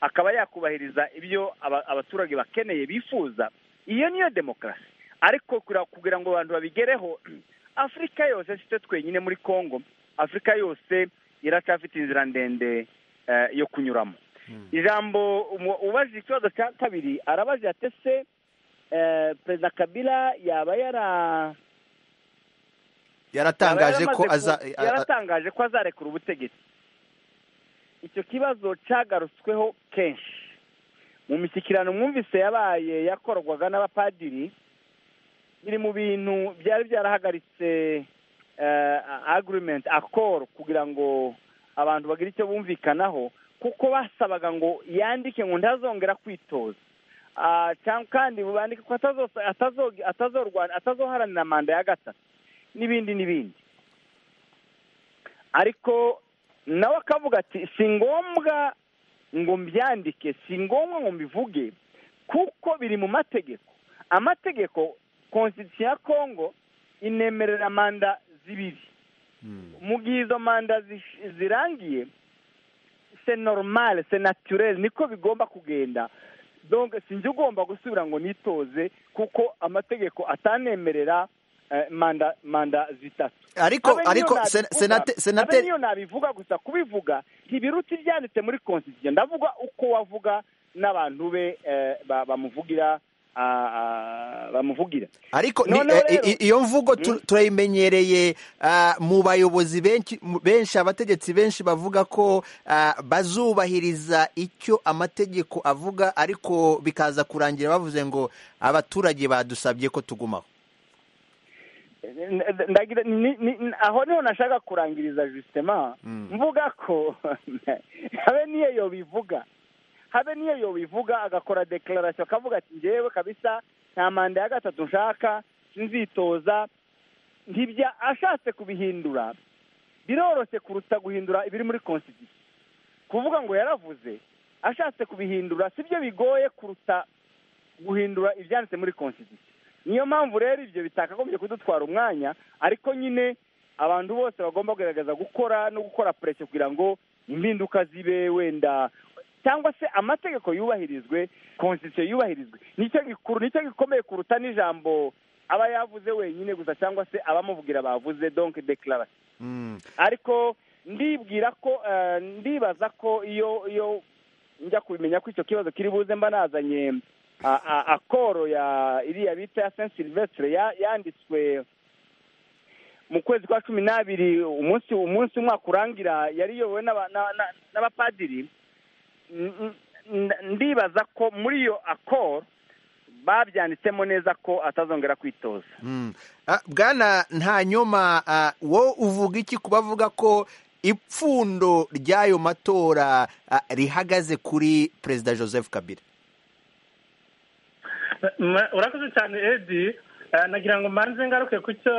akaba yakubahiriza ibyo aba- abaturage bakeneye bifuza iyo niyo demokarasi ariko kura- kugira ngo abantu babigereho afurika yose si twe twenyine muri congo afurika yose iracyafite inzira ndende eh, yo kunyuramo ijambo umu- ubajije ikibazo cya kabiri arabaje ati ese eh, perezida kabila yaba yara yaratangaje yaba ko yaramaze aza ku- a- a- yaratangaje ko azarekura ubutegetsi icyo kibazo cyagarutsweho kenshi mu mishyikirano mwumvise yabaye yakorwaga n'abapadiri biri mu bintu byari byarahagaritse eh, agreement accord kugira ngo abantu bagire icyo bumvikanaho kuko basabaga ngo yandike ngo ntazongera kwitoza Ah, cyangwa kandi bandike ko atazosa- atazo- atazorwana- atazoharanira manda ya gatatu n'ibindi n'ibindi ariko nawe akavuga ati si ngombwa ngo mbyandike si ngombwa ngo mbivuge kuko biri mu mategeko amategeko konstitusiyo ya kongo inemerera manda zibiri Mm. mu gihe izo manda zish- zirangiye se normal se naturel niko bigomba kugenda donc sinjye ugomba gusubira ngo nitoze kuko amategeko atanemerera eh, manda manda zitatu ariko Abe niyo ariko nabivuga- sen- senate abe senateri niyo nabivuga gusa kubivuga ntibiruta ibyanditse muri constitution ndavuga uko wavuga n'abantu be eh, ba- bamuvugira ah, ah, bamuvugira ariko ni- eh, Noneho i- rero- i- iyo mvugo tu- turayimenyereye ah, mu bayobozi benshi mu- benshi abategetsi benshi bavuga ko ah, bazubahiriza icyo amategeko avuga ariko bikaza kurangira bavuze ngo abaturage badusabye ko tugumaho N- n- ndagira ni- ni- ni- aho niho nashaka kurangiriza justement Mm. mvuga ko habe niyo yo bivuga habe niyo yo bivuga agakora declaration akavuga ati njyewe kabisa nta manda ya gatatu nshaka sinzitoza ntibya ashatse kubihindura biroroshye kuruta guhindura ibiri muri constitution kuvuga ngo yaravuze ashatse kubihindura sibyo bigoye kuruta guhindura ibyanditse muri constitution niyo mpamvu rero ibyo bitakagombye kudutwara umwanya ariko nyine abantu bose bagomba kugaragaza gukora no gukora pureshe kugira ngo impinduka zibe wenda cyangwa se amategeko yubahirizwe konstitusiyo yubahirizwe nicyo gikuru nicyo gikomeye kuruta n'ijambo aba yavuze wenyine gusa cyangwa se abamuvugira bavuze donke dekarasi Mm. ariko ndibwira ko eh, ndibaza ko iyo iyo njya kubimenya ko icyo kibazo kiri buze mba nazanye a- a- akoro ya iriya bita ya saint silvestre ya- yanditswe mu kwezi kwa cumi n'abiri umunsi umunsi umwaka urangira yari iyobowe n'aba- na- na- n'abapadiri N- n- ndibaza ko muri iyo akoro babyanditsemo neza ko atazongera kwitoza Mm. Ah, bwana nta nyoma ah, wowe uvuga iki ku bavuga ko ipfundo ry'ayo matora ah, rihagaze kuri perezida joseph kabila Ma- urakoze cyane edi Eh, nagira ngo mbanze ngaruke ku cyo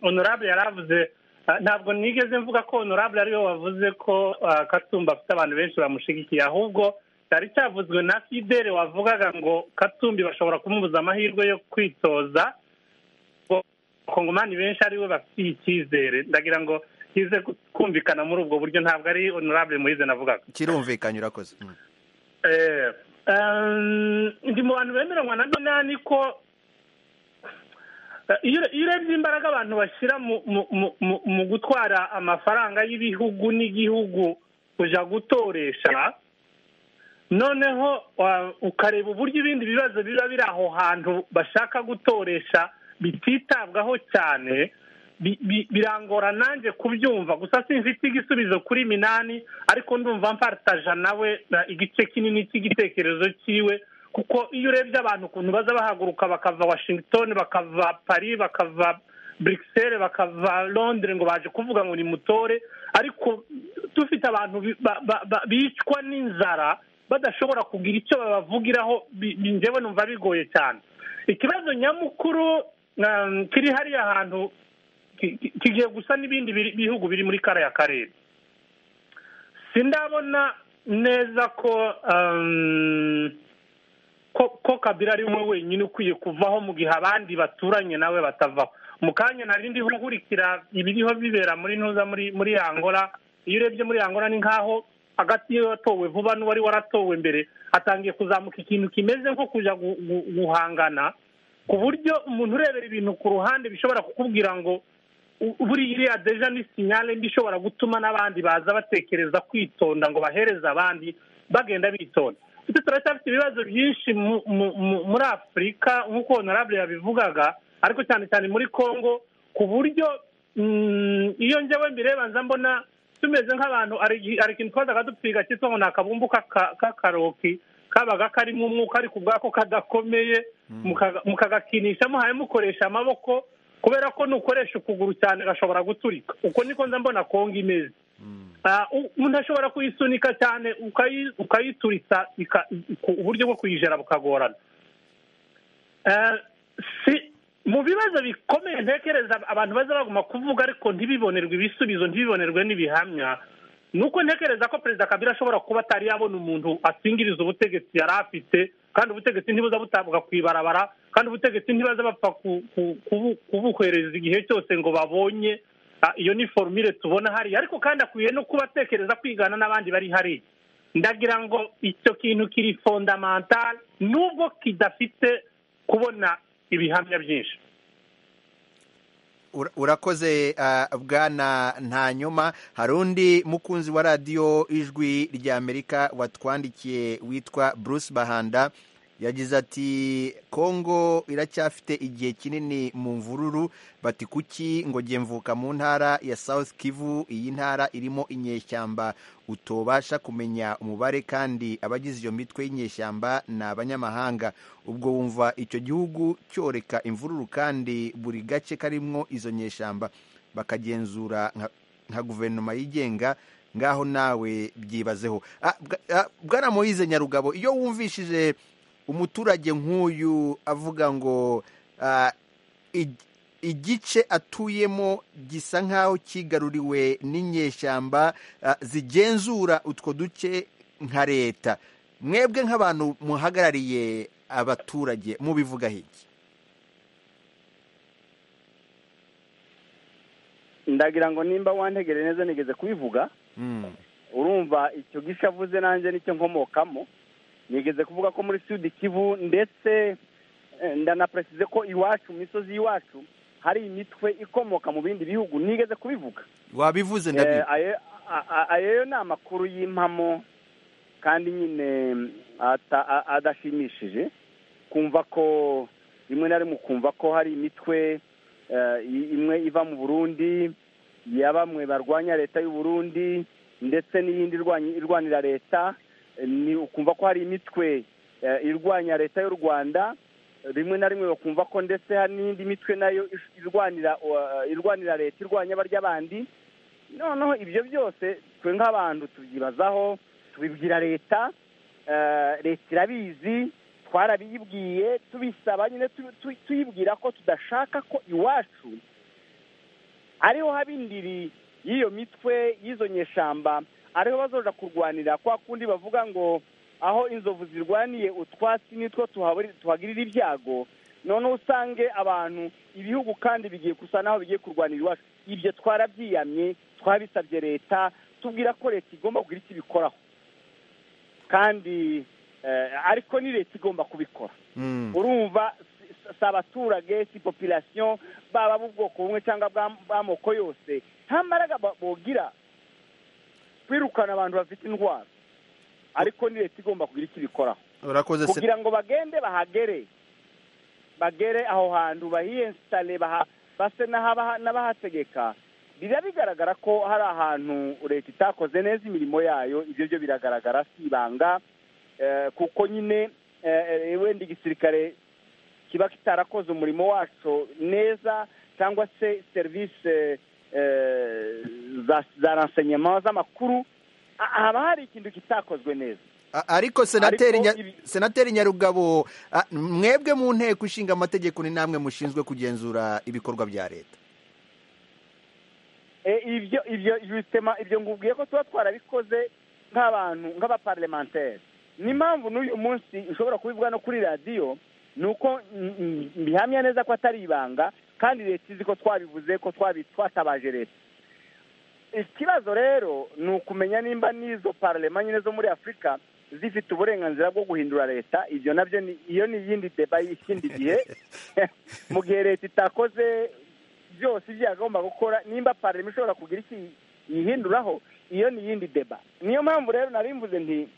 honorable yari avuze Eh, ntabwo nigeze mvuga ko honorable ariwe wavuze ko eh, katumba afite abantu benshi bamushyigikiye ahubwo cyari cyavuzwe na fidele wavugaga ngo katumbi bashobora kumubuza amahirwe yo kwitoza ngo kongomani benshi ariwe bafitiye icyizere ndagira ngo kize kumvikana muri ubwo buryo ntabwo ari honorable muyize navugaga kirumvikanye urakoze Mm. Eh, ehm, ndi mu bantu bemeranywa na donani ko eh, iyo iyo urebye imbaraga abantu bashyira mu- mu- mu- mu- mu gutwara amafaranga y'ibihugu n'igihugu kujya gutoresha noneho wa- ukareba uburyo ibindi bibazo biba biri aho hantu bashaka gutoresha bititabwaho cyane bi- bi- birangora nanjye kubyumva gusa simfite igisubizo kuri minani ariko ndumva mparitaja nawe na igice kinini cy'igitekerezo cyiwe kuko iyo urebye abantu ukuntu baza bahaguruka bakava washington bakava paris bakava buruseli bakava londire ngo baje kuvuga ngo ni mutore ariko dufite abantu bi- ba- ba- ba- bicwa n'inzara badashobora kugira icyo babavugiraho bi- bi- njyewe numva bigoye cyane ikibazo nyamukuru um, kiri hariya hantu ki- ki- kigiye gusa n'ibindi biri- bihugu biri muri kariya karere sindabona neza ko um, ko ko kabila ari we wenyine ukwiye kuvaho mu gihe abandi baturanye nawe batavaho mu kanya nari ndiho nkurikira ibiriho bibera muri ntuza muri muri angola iyo urebye muri angola ni nk'aho hagati y'iyo watowe vuba n'uwari waratowe mbere hatangiye kuzamuka ikintu kimeze nko kujya gu- gu- guhangana ku buryo umuntu urebera ibintu ku ruhande bishobora kukubwira ngo u- buriya iriya deja ni sinyale mbi ishobora gutuma n'abandi baza batekereza kwitonda ngo bahereze abandi bagenda bitonda ndetse turacyafite ibibazo byinshi mu- mu- mu- muri afurika nk'uko honorable yabivugaga ariko cyane cyane muri congo ku buryo mm, iyo njyewe mbireba nza mbona tumeze nk'abantu hari igihe- hari ikintu twazaga dupfiga cyitwa ngo ni akabumbu k'aka- k'akaroki kabaga karimo umwuka ariko ubwako kadakomeye mukaga- mukagakinishamo hanyuma mukoresha amaboko kubera ko nukoresha ukuguru cyane gashobora guturika uko niko nza mbona kongo imeze Ah, u- umuntu ashobora kuyisunika cyane ukayi- ukayituritsa ika- ku- uburyo bwo kuyijera bukagorana Eh, si- mu bibazo bikomeye ntekereza abantu baza baguma kuvuga ariko ntibibonerwe ibisubizo ntibibonerwe n'ibihamya ni uko ntekereza ko perezida kabila ashobora kuba atari yabona umuntu asingiriza ubutegetsi yari afite kandi ubutegetsi ntibuza butabwa ku ibarabara kandi ubutegetsi ntibaza bapfa ku- ku- kubu- kubuhereza igihe cyose ngo babonye Ah, iyo ni forumire tubona hariya ariko kandi akwiye no kuba atekereza kwigana n'abandi bari hariya ndagira ngo icyo kintu kiri fondamantale nubwo kidafite kubona ibihamya byinshi Ura- urakoze ah, bwana nta nyuma hari undi mukunzi wa radiyo ijwi ry'amerika watwandikiye witwa bruce bahanda yagize ati kongo iracyafite igihe kinini mu mvururu bati kuki ngo mvuka mu ntara ya south kivu iyi ntara irimo inyeshyamba utobasha kumenya umubare kandi abagize iyo mitwe y'inyeshyamba ni abanyamahanga ubwo wumva icyo gihugu cyoreka imvururu kandi buri gace karimo izo nyeshyamba bakagenzura nka- nka guverinoma yigenga ngaho nawe byibazeho Ah, bwa- ah, bwana moyize nyarugabo iyo wumvishije umuturage nk'uyu avuga ngo ah, ig- igice atuyemo gisa nk'aho kigaruriwe n'inyeshyamba ah, zigenzura utwo duce nka leta mwebwe nk'abantu muhagarariye abaturage mubivuga iki ndagira ngo nimba wantegere neza nigeze kubivuga Mm, urumva icyo gisha avuze nanjye nicyo nkomokamo nigeze kuvuga ko muri sud kivu ndetse eh, ndanapresize ko iwacu mu misozi y'iwacu hari imitwe ikomoka mu bindi bihugu nigeze kubivuga wabivuze ndabi Eh, ayo- a- a- ayo ni amakuru y'impamo kandi nyine mm, ata- a- adashimishije kumva ko rimwe na rimwe ukumva ko hari imitwe eh, i- imwe iva mu burundi ya bamwe barwanya leta y'u Burundi ndetse n'iyindi irwanya- irwanira leta Eh, ni ukumva ko hari imitwe eh, irwanya leta y'u rwanda rimwe na rimwe bakumva ko ndetse hari n'indi mitwe nayo irwanira irwanira leta irwanya barya bandi noneho ibyo byose twe nk'abantu tubyibazaho tubibwira leta leta irabizi twarabiyibwiye tubisaba nyine tuyibwira ko tudashaka ko iwacu ariho haba indiri y'iyo mitwe y'izo nyeshamba ariho bazoja kurwanira kwa kundi bavuga ngo aho inzovu zirwaniye utwatsi nitwo tuhagirira ibyago noneho usange abantu ibihugu kandi bigiye gusa n'aho bigiye kurwanira iwacu ibyo twarabyiyamye twabisabye leta tubwira ko leta igomba kugira icyo ibikoraho kandi ariko ni leta igomba kubikora urumva si abaturage si popirasiyo baba b'ubwoko bumwe cyangwa bw'amoko yose nta mbaraga bogira kwirukana abantu bafite indwara ariko ni leta igomba kugira icyo ibikoraho kugira ngo bagende bahagere bagere aho hantu bahiyensitare base n'abahategeka biba bigaragara ko hari ahantu leta itakoze neza imirimo yayo ibyo byo biragaragara si ibanga kuko nyine wenda igisirikare kiba kitarakoze umurimo wacu neza cyangwa se serivisi za ransenyema z'amakuru haba hari ikintu kitakozwe neza ariko senateri nyarugabo mwebwe mu nteko ishinga amategeko ni namwe mushinzwe kugenzura ibikorwa bya leta ibyo ibyo ngubwiye ko tuba twarabikoze nk'abantu nk'abaparlementeri n'impamvu n'uyu munsi ushobora kubivuga no kuri radiyo ni uko bihamya neza ko atari ibanga kandi leta izi ko twabivuze ko twatabaje leta ikibazo rero ni ukumenya nimba n'izo pararema nyine zo muri afurika zifite uburenganzira bwo guhindura leta ibyo nabyo iyo ni iyindi deba y'ikindi gihe mu gihe leta itakoze byose ibyo yagomba gukora nimba pararema ishobora kugira icyo yihinduraho iyo ni iyindi deba niyo mpamvu rero nari mvuze nti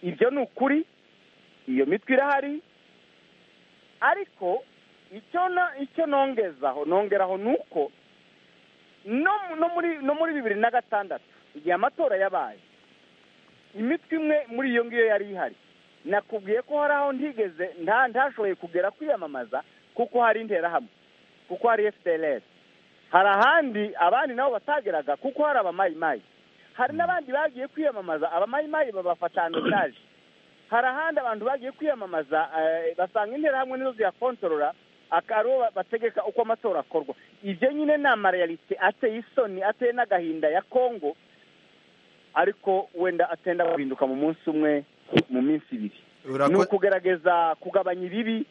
ibyo ni ukuri iyo mitwe irahari ariko icyo nongezaho nongeraho ni uko no muri bibiri na gatandatu igihe amatora yabaye imitwe imwe muri iyo ngiyo yari ihari nakubwiye ko hari aho ntigeze ntashoboye kugera kwiyamamaza kuko hari intera hamwe kuko hari fdrs hari ahandi abandi nabo batageraga kuko hari abamayimayi hari n'abandi bagiye kwiyamamaza abamayimayi babafatanotaje hari ahandi abantu bagiye kwiyamamaza basanga intera hamwe nizo ziyakontorora akaro bategeka uko amatora akorwa ibyo nyine ni amareyalite ateye isoni ateye n'agahinda ya kongo ariko wenda atenda guhinduka mu munsi umwe mu minsi ibiri ni ukugerageza kugabanya ibibi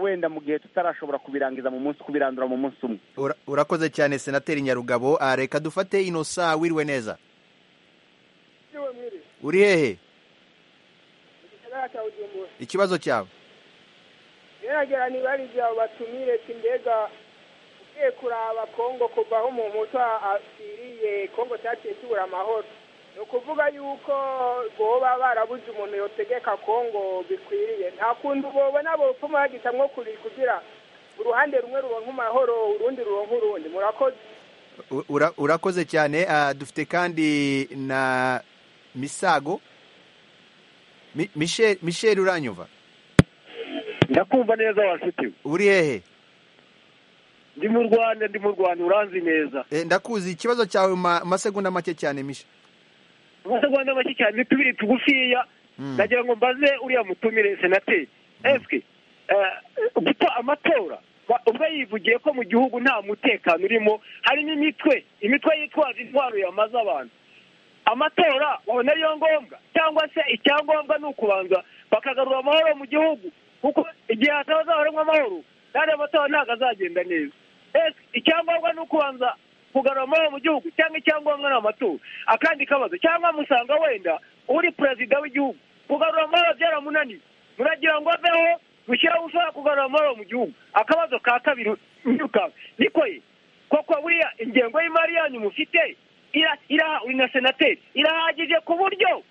wenda mu gihe tutarashobora kubirangiza mu munsi kubirandura mu munsi umwe urakoze cyane senateri nyarugabo reka dufate inosa wiriwe neza uri hehe ikibazo cyawe geragera niba ari ibyawe batumire simbega ugiye kuraba kongo kuva aho umuntu asiriye kongo cyagiye kibura amahoro ni ukuvuga yuko boba barabuze umuntu yotegeka kongo bikwiriye nta kuntu bobona bopfuma bagitamwo kuri kugira uruhande rumwe ruronka amahoro urundi ruronka urundi murakoze urakoze cyane dufite kandi na misago michel uranyuva ndakumva neza washuti uri hehe ndi mu rwanda ndi mu rwanda uranzi neza ndakuzi ikibazo cyawe mu masegonda make cyane misha amasegonda make cyane tubiri tugufiya ndagira ngo mbaze uriya mutumire senateri esike guta amatora ubwo yivugiye ko mu gihugu nta mutekano urimo harimo imitwe imitwe yitwaza intwaro yamaze abantu amatora wabona ariyo ngombwa cyangwa se icyangombwa ni ukubanza bakagarura amahoro mu gihugu kuko igihe hatazahoramo amahoro kandi amatora ntabwo azagenda neza icyangombwa ni ukubanza kugarura amahoro mu gihugu cyangwa icyangombwa ni amatora akandi kabazo cyangwa musanga wenda uri perezida w'igihugu kugarura amahoro byaramunaniye muragira ngo aveho gushyiraho ushobora kugarura amahoro mu gihugu akabazo ka kabiri ntirukanke niko ye koko buriya ingengo y'imari yanyu mufite uri na senateri irahagije ku buryo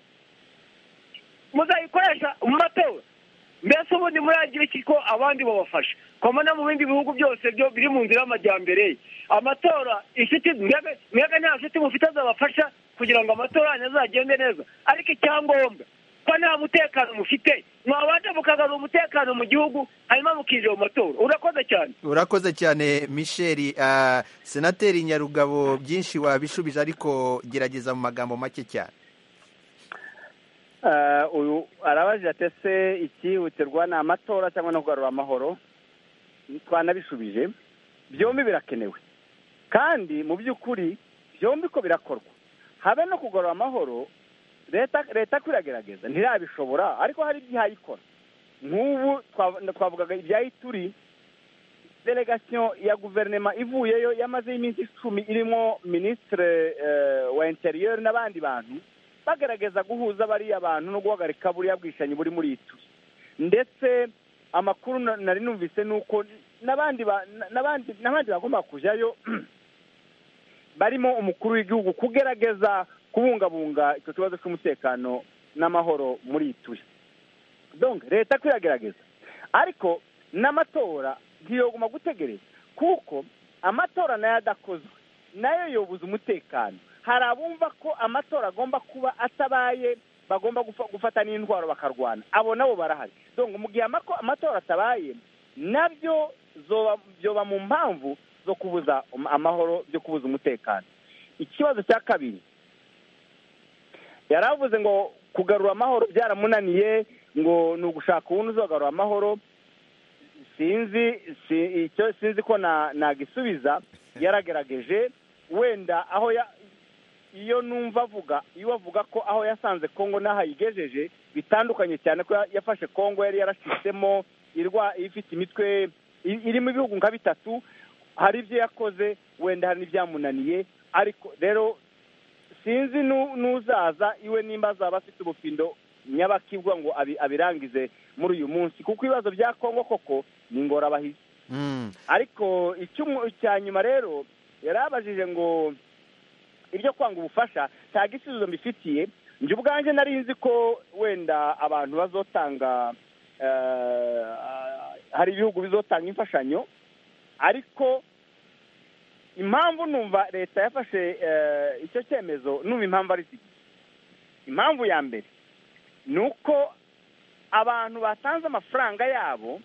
muzayikoresha mu matora mbese ubundi muragira iki ko abandi babafasha koma no mu bindi bihugu byose byo biri mu nzira y'amajyambere amatora inshuti mwebwe nta nshuti mufite zabafasha kugira ngo amatora yanyu azagende neza ariko icyangombwa ko nta mutekano mufite mwabanza mukagarura umutekano mu gihugu hanyuma mukinjira mu matora urakoze cyane urakoze cyane misheli ah, senateri nyarugabo byinshi wabishubije ariko gerageza mu magambo make cyane Eh, uyu arabajije ati ese icyihutirwa ni amatora cyangwa no kugarura amahoro twanabishubije byombi birakenewe kandi mu by'ukuri byombi ko birakorwa habe no kugarura amahoro leta leta ko iragerageza ntirabishobora ariko hari ibyayikora nk'ubu twav- twavugaga ibyayi turi delegasiyo ya guverinoma ivuyeyo yamazeho iminsi icumi irimo minisitire eh, wa interiyeri n'abandi bantu bagerageza guhuza bariya bantu no guhagarika buriya bwishanyi buri muri itu ndetse amakuru na- nari numvise ni uko n'abandi ba- na- n'abandi n'abandi bagomba kujyayo barimo umukuru w'igihugu kugerageza kubungabunga icyo kibazo cy'umutekano n'amahoro muri ituye donc leta kwiragerageza ariko n'amatora ntiyoguma gutegereza kuko amatora nayo adakozwe nayo yobuza umutekano hari abumva ko amatora agomba kuba atabaye bagomba gufa- gufata n'intwaro bakarwana abo nabo barahari donc mu gihe amako- amatora atabaye nabyo zoba- byoba mu mpamvu zo kubuza um- amahoro byo kubuza umutekano ikibazo cya kabiri yari avuze ngo kugarura amahoro byaramunaniye ngo ni ugushaka uwundi uzagarura amahoro sinzi si- icyo sinzi ko na- nagisubiza yaragerageje wenda aho ya- iyo numva avuga iyo avuga ko aho yasanze kongo n'aho ayigejeje bitandukanye cyane ko ya- yafashe kongo yari yarashisemo irwa ifite imitwe i- irimo ibihugu nka bitatu hari ibyo yakoze wenda hari n'ibyamunaniye ariko rero sinzi nu- n'uzaza iwe nimba azaba afite ubufindo nyabakibwa ngo abi- abirangize muri uyu munsi kuko ibibazo bya kongo koko ni ingorabahizi Mm. ariko icyumu- icya nyuma rero yarabajije ngo iryo kwanga ubufasha nta gisubizo mbifitiye njye ubwanjye nari nzi ko wenda abantu bazotanga eh, hari ibihugu bizotanga imfashanyo ariko impamvu numva leta yafashe eh, icyo cyemezo numva impamvu ari zibiri impamvu ya mbere ni uko abantu batanze amafaranga yabo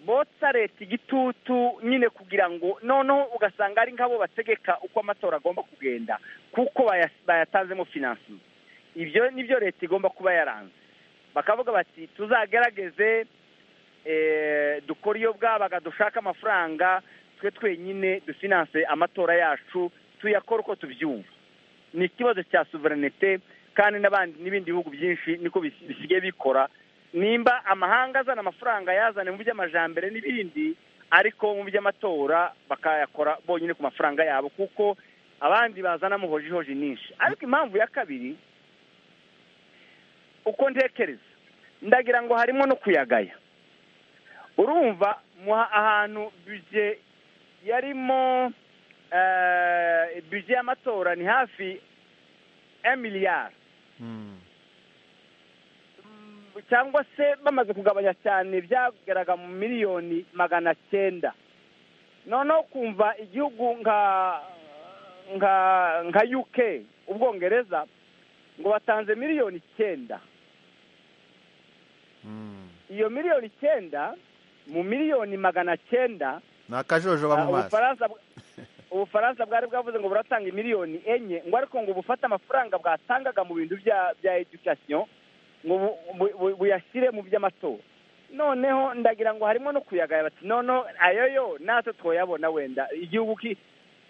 botsa leta igitutu nyine kugira ngo noneho ugasanga ari nk'abo bategeka uko amatora agomba kugenda kuko baya- bayatanzemo finansi ibyo ni byo leta igomba kuba yaranze bakavuga bati tuzagerageze eh, dukore iyo bwabaga dushaka amafaranga twe twenyine dufinanse amatora yacu tuyakore uko tubyumva ni ikibazo cya suverenite kandi n'abandi n'ibindi bihugu byinshi niko bis- bisigaye bikora nimba amahanga azana amafaranga yazane mu by'amajambere n'ibindi ariko mu by'amatora bakayakora bonyine ku mafaranga yabo kuko abandi bazanamo hojihoji nyinshi ariko impamvu ya kabiri uko ntekereza ndagira ngo harimo no kuyagaya urumva muha- ahantu bije yarimo eh, bije y'amatora ni hafi emiliyari Mm. cyangwa se bamaze kugabanya cyane byageraga mu miliyoni magana cyenda noneho kumva igihugu nka nka nka uk ubwongereza ngo batanze miliyoni icyenda Mm. iyo miliyoni icyenda mu miliyoni magana cyenda ni akajojoba mu Ah, maso Ubufaransa bw- Ubufaransa bwari bwavuze ngo buratanga imiliyoni enye ngo ariko ngo bufate amafaranga bwatangaga mu bintu bya bya education ngo bu- bu- bu- buyashyire mu by'amatora noneho ndagira ngo harimo no kuyagaya bati noneho ayo yo natwe twoyabona wenda igihugu ki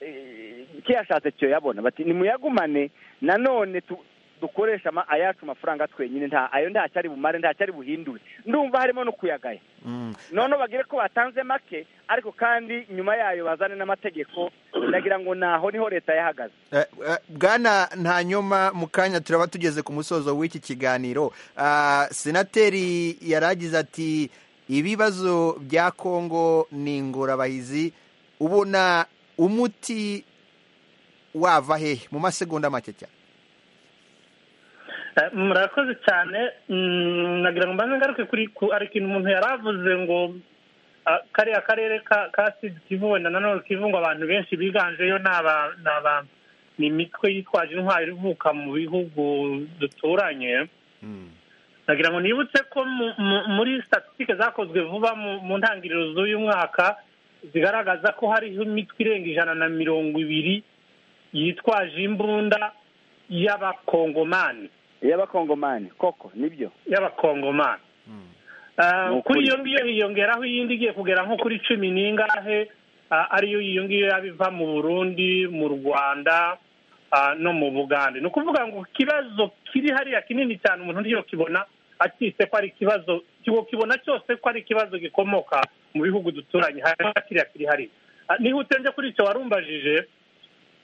eh, kiyashatse cyoyabona bati nimuyagumane nanone tu- dukoresha ama- ayacu mafaranga twenyine nta ayo ntacyo ari bumare ntacyo ari buhindure ndumva harimo no kuyagaya Mm. noneho bagire ko batanze make ariko kandi nyuma yayo bazane n'amategeko ndagira ngo naho niho leta yahagaze Eh, eh, bwana ntanyoma mu kanya turaba tugeze ku musozo w'iki kiganiro Ah, senateri yaragize ati ibibazo bya kongo ni ingorabahizi ubona umuti wava hehe mu masegonda make cyane Eh, murakoze cyane Mm, nagira ngo mbanze ngaruke kuri ku- hari ikintu umuntu yari avuze ngo ah, kariya karere ka ka sud kivu wenda na nord kivu ngo abantu benshi biganjeyo ni aba- ni aba- ni imitwe yitwaje intwaro ivuka mu bihugu duturanye nagira ngo nibutse ko mu- mu- muri statisitike zakozwe vuba mu- mu ntangiriro z'uyu mwaka zigaragaza ko hariho imitwe irenga ijana na mirongo ibiri yitwaje imbunda y'abakongomani iy'abakongomani koko nibyo y'abakongomani Ah, kuri iyo ngiyo hiyongeraho iyindi igiye kugera nko kuri cumi n'ingahe ah, ariyo iyo ngiyo yaba iva mu burundi mu rwanda ah, no mu bugande ni ukuvuga ngo ikibazo kiri hariya kinini cyane umuntu ntiyokibona akitse ko ari ikibazo kibona cyose ko ari ikibazo gikomoka mu bihugu duturanye hariya kiriya kiri hariya Ah, nihute nje kuri icyo warumbajije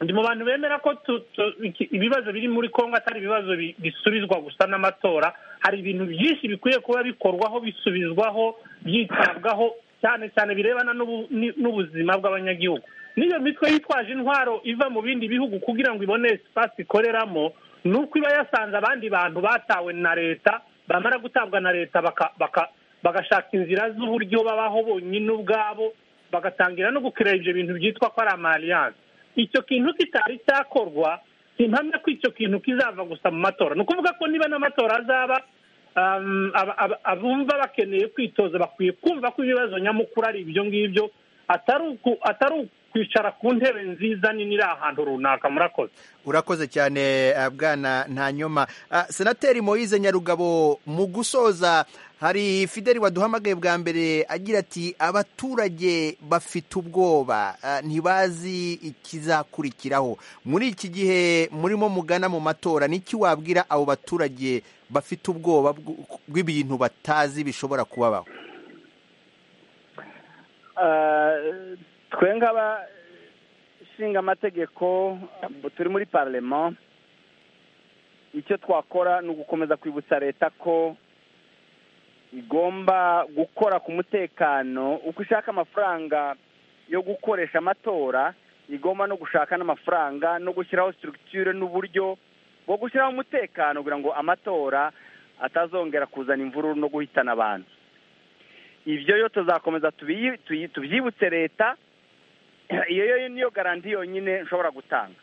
ndi mu bantu bemera ko tu- tu- iki- ibibazo biri muri kongo atari ibibazo bi- bisubizwa gusa n'amatora hari ibintu byinshi bikwiye kuba bikorwaho bisubizwaho byitabwaho cyane cyane birebana n'ubu- ni- n'ubuzima bw'abanyagihugu n'iyo mitwe yitwaje intwaro iva mu bindi bihugu kugira ngo ibone sipasi ikoreramo ni uko iba yasanze abandi bantu batawe na leta bamara gutabwa na leta baka- baka- bagashaka inzira z'uburyo babaho bonyine ubwabo bagatangira no gukira ibyo bintu byitwa ko ari amaliyanse icyo kintu kitari cyakorwa simpamya ko icyo kintu kizava gusa mu matora ni ukuvuga ko niba n'amatora azaba um, aba- aba- abumva bakeneye kwitoza bakwiye kumva ko ibibazo nyamukuru ari ibyo ngibyo atari uku- atari ukwicara ku ntebe nziza nini iri ahantu runaka murakoze urakoze cyane eh, bwana ntanyoma Ah, senateri moyize nyarugabo mu gusoza hari fideli waduhamagaye bwa mbere agira ati abaturage bafite ubwoba ah, ntibazi ikizakurikiraho muri iki gihe murimo mugana mu matora n'iki wabwira abo baturage bafite ubwoba bw- bw'ibintu batazi bishobora kubabaho Eh, twe nk'abashinga amategeko turi muri parlema icyo twakora ni ugukomeza kwibutsa leta ko igomba gukora ku mutekano uko ishaka amafaranga yo gukoresha amatora igomba no gushaka n'amafaranga no gushyiraho structure n'uburyo bwo gushyiraho umutekano kugira ngo amatora atazongera kuzana imvururu no guhitana abantu ibyo yo tuzakomeza tubiyi- tuyi- tubyibutse leta iyo yo niyo garanti yonyine nshobora gutanga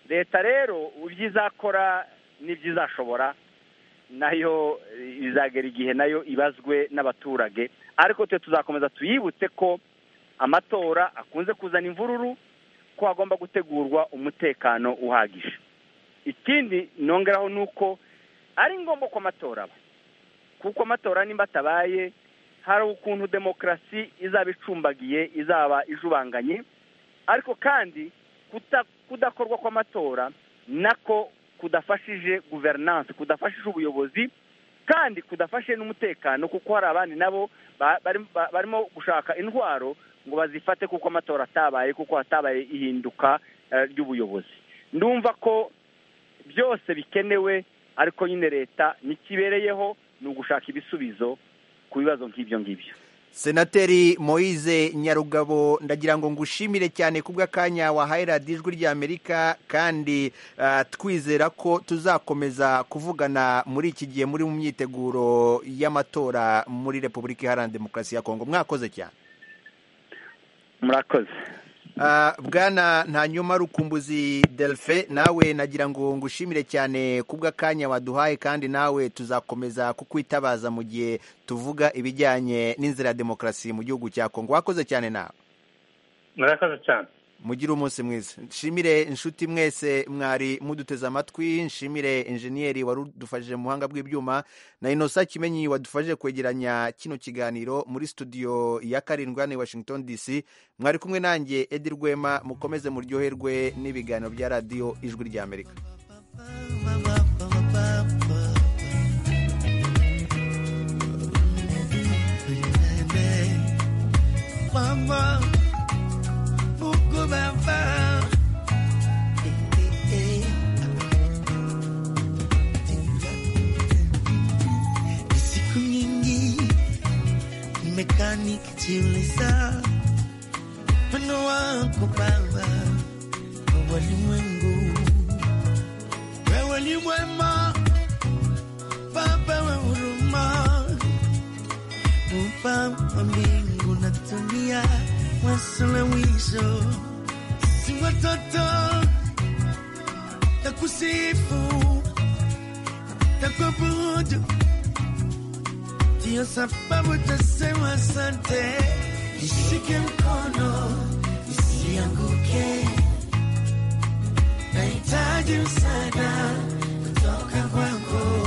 leta rero ibyo izakora n'ibyo izashobora nayo eh, izagera igihe nayo ibazwe n'abaturage ariko twe tuzakomeza tuyibutse ko amatora akunze kuzana imvururu ko hagomba gutegurwa umutekano uhagije ikindi nongeraho ni uko ari ngombwa ko amatora aba kuko amatora nimba atabaye hari ukuntu demokarasi izaba icumbagiye izaba ijubanganye ariko kandi kuta- kudakorwa kw'amatora nako kudafashije guverinanse kudafashije ubuyobozi kandi kudafashe n'umutekano kuko hari abandi nabo ba- bari- ba- barimo gushaka intwaro ngo bazifate kuko amatora atabaye kuko hatabaye ihinduka eh, ry'ubuyobozi ndumva ko byose bikenewe ariko nyine leta ntikibereyeho ni ugushaka ibisubizo ku bibazo nk'ibyo ngibyo senateri moyize nyarugabo ndagira ngo ngushimire cyane kubw'akanya wahaye radiyo ijwi ry'amerika kandi ah, twizera ko tuzakomeza kuvugana muri iki gihe muri mu myiteguro y'amatora muri repubulika iharanira demokarasi ya kongo mwakoze cyane murakoze Ah, bwana ntanyuma rukumbuzi delphin nawe nagira ngo ngushimire cyane kubw'akanya waduhaye kandi nawe tuzakomeza kukwitabaza mu gihe tuvuga ibijyanye n'inzira ya demokarasi mu gihugu cya kongo wakoze cyane nawe murakoze cyane mugire umunsi mwiza nshimire inshuti mwese mwari muduteze amatwi nshimire injeniyeri wari udufashije mu buhanga bw'ibyuma na inosa kimenyi wadufashije kwegeranya kino kiganiro muri studio ya karindwi hano i washington dc mwari kumwe nanjye edi rwema mukomeze muryoherwe n'ibiganiro bya radiyo ijwi ry'amerika Maman, pourquoi papa Eh, eh, eh. Ni Siku nyingi nimekaa nikijiuliza wino wako Baba wa walimwengu, wewe ni mwema Baba wa huruma, Baba wa mbingu na dunia, wasuluhisho si watoto na kusifu Tako buju Ndiyo sababu tasema asante Nishike mkono Nisianguke Nahitaji msaada Kutoka kwako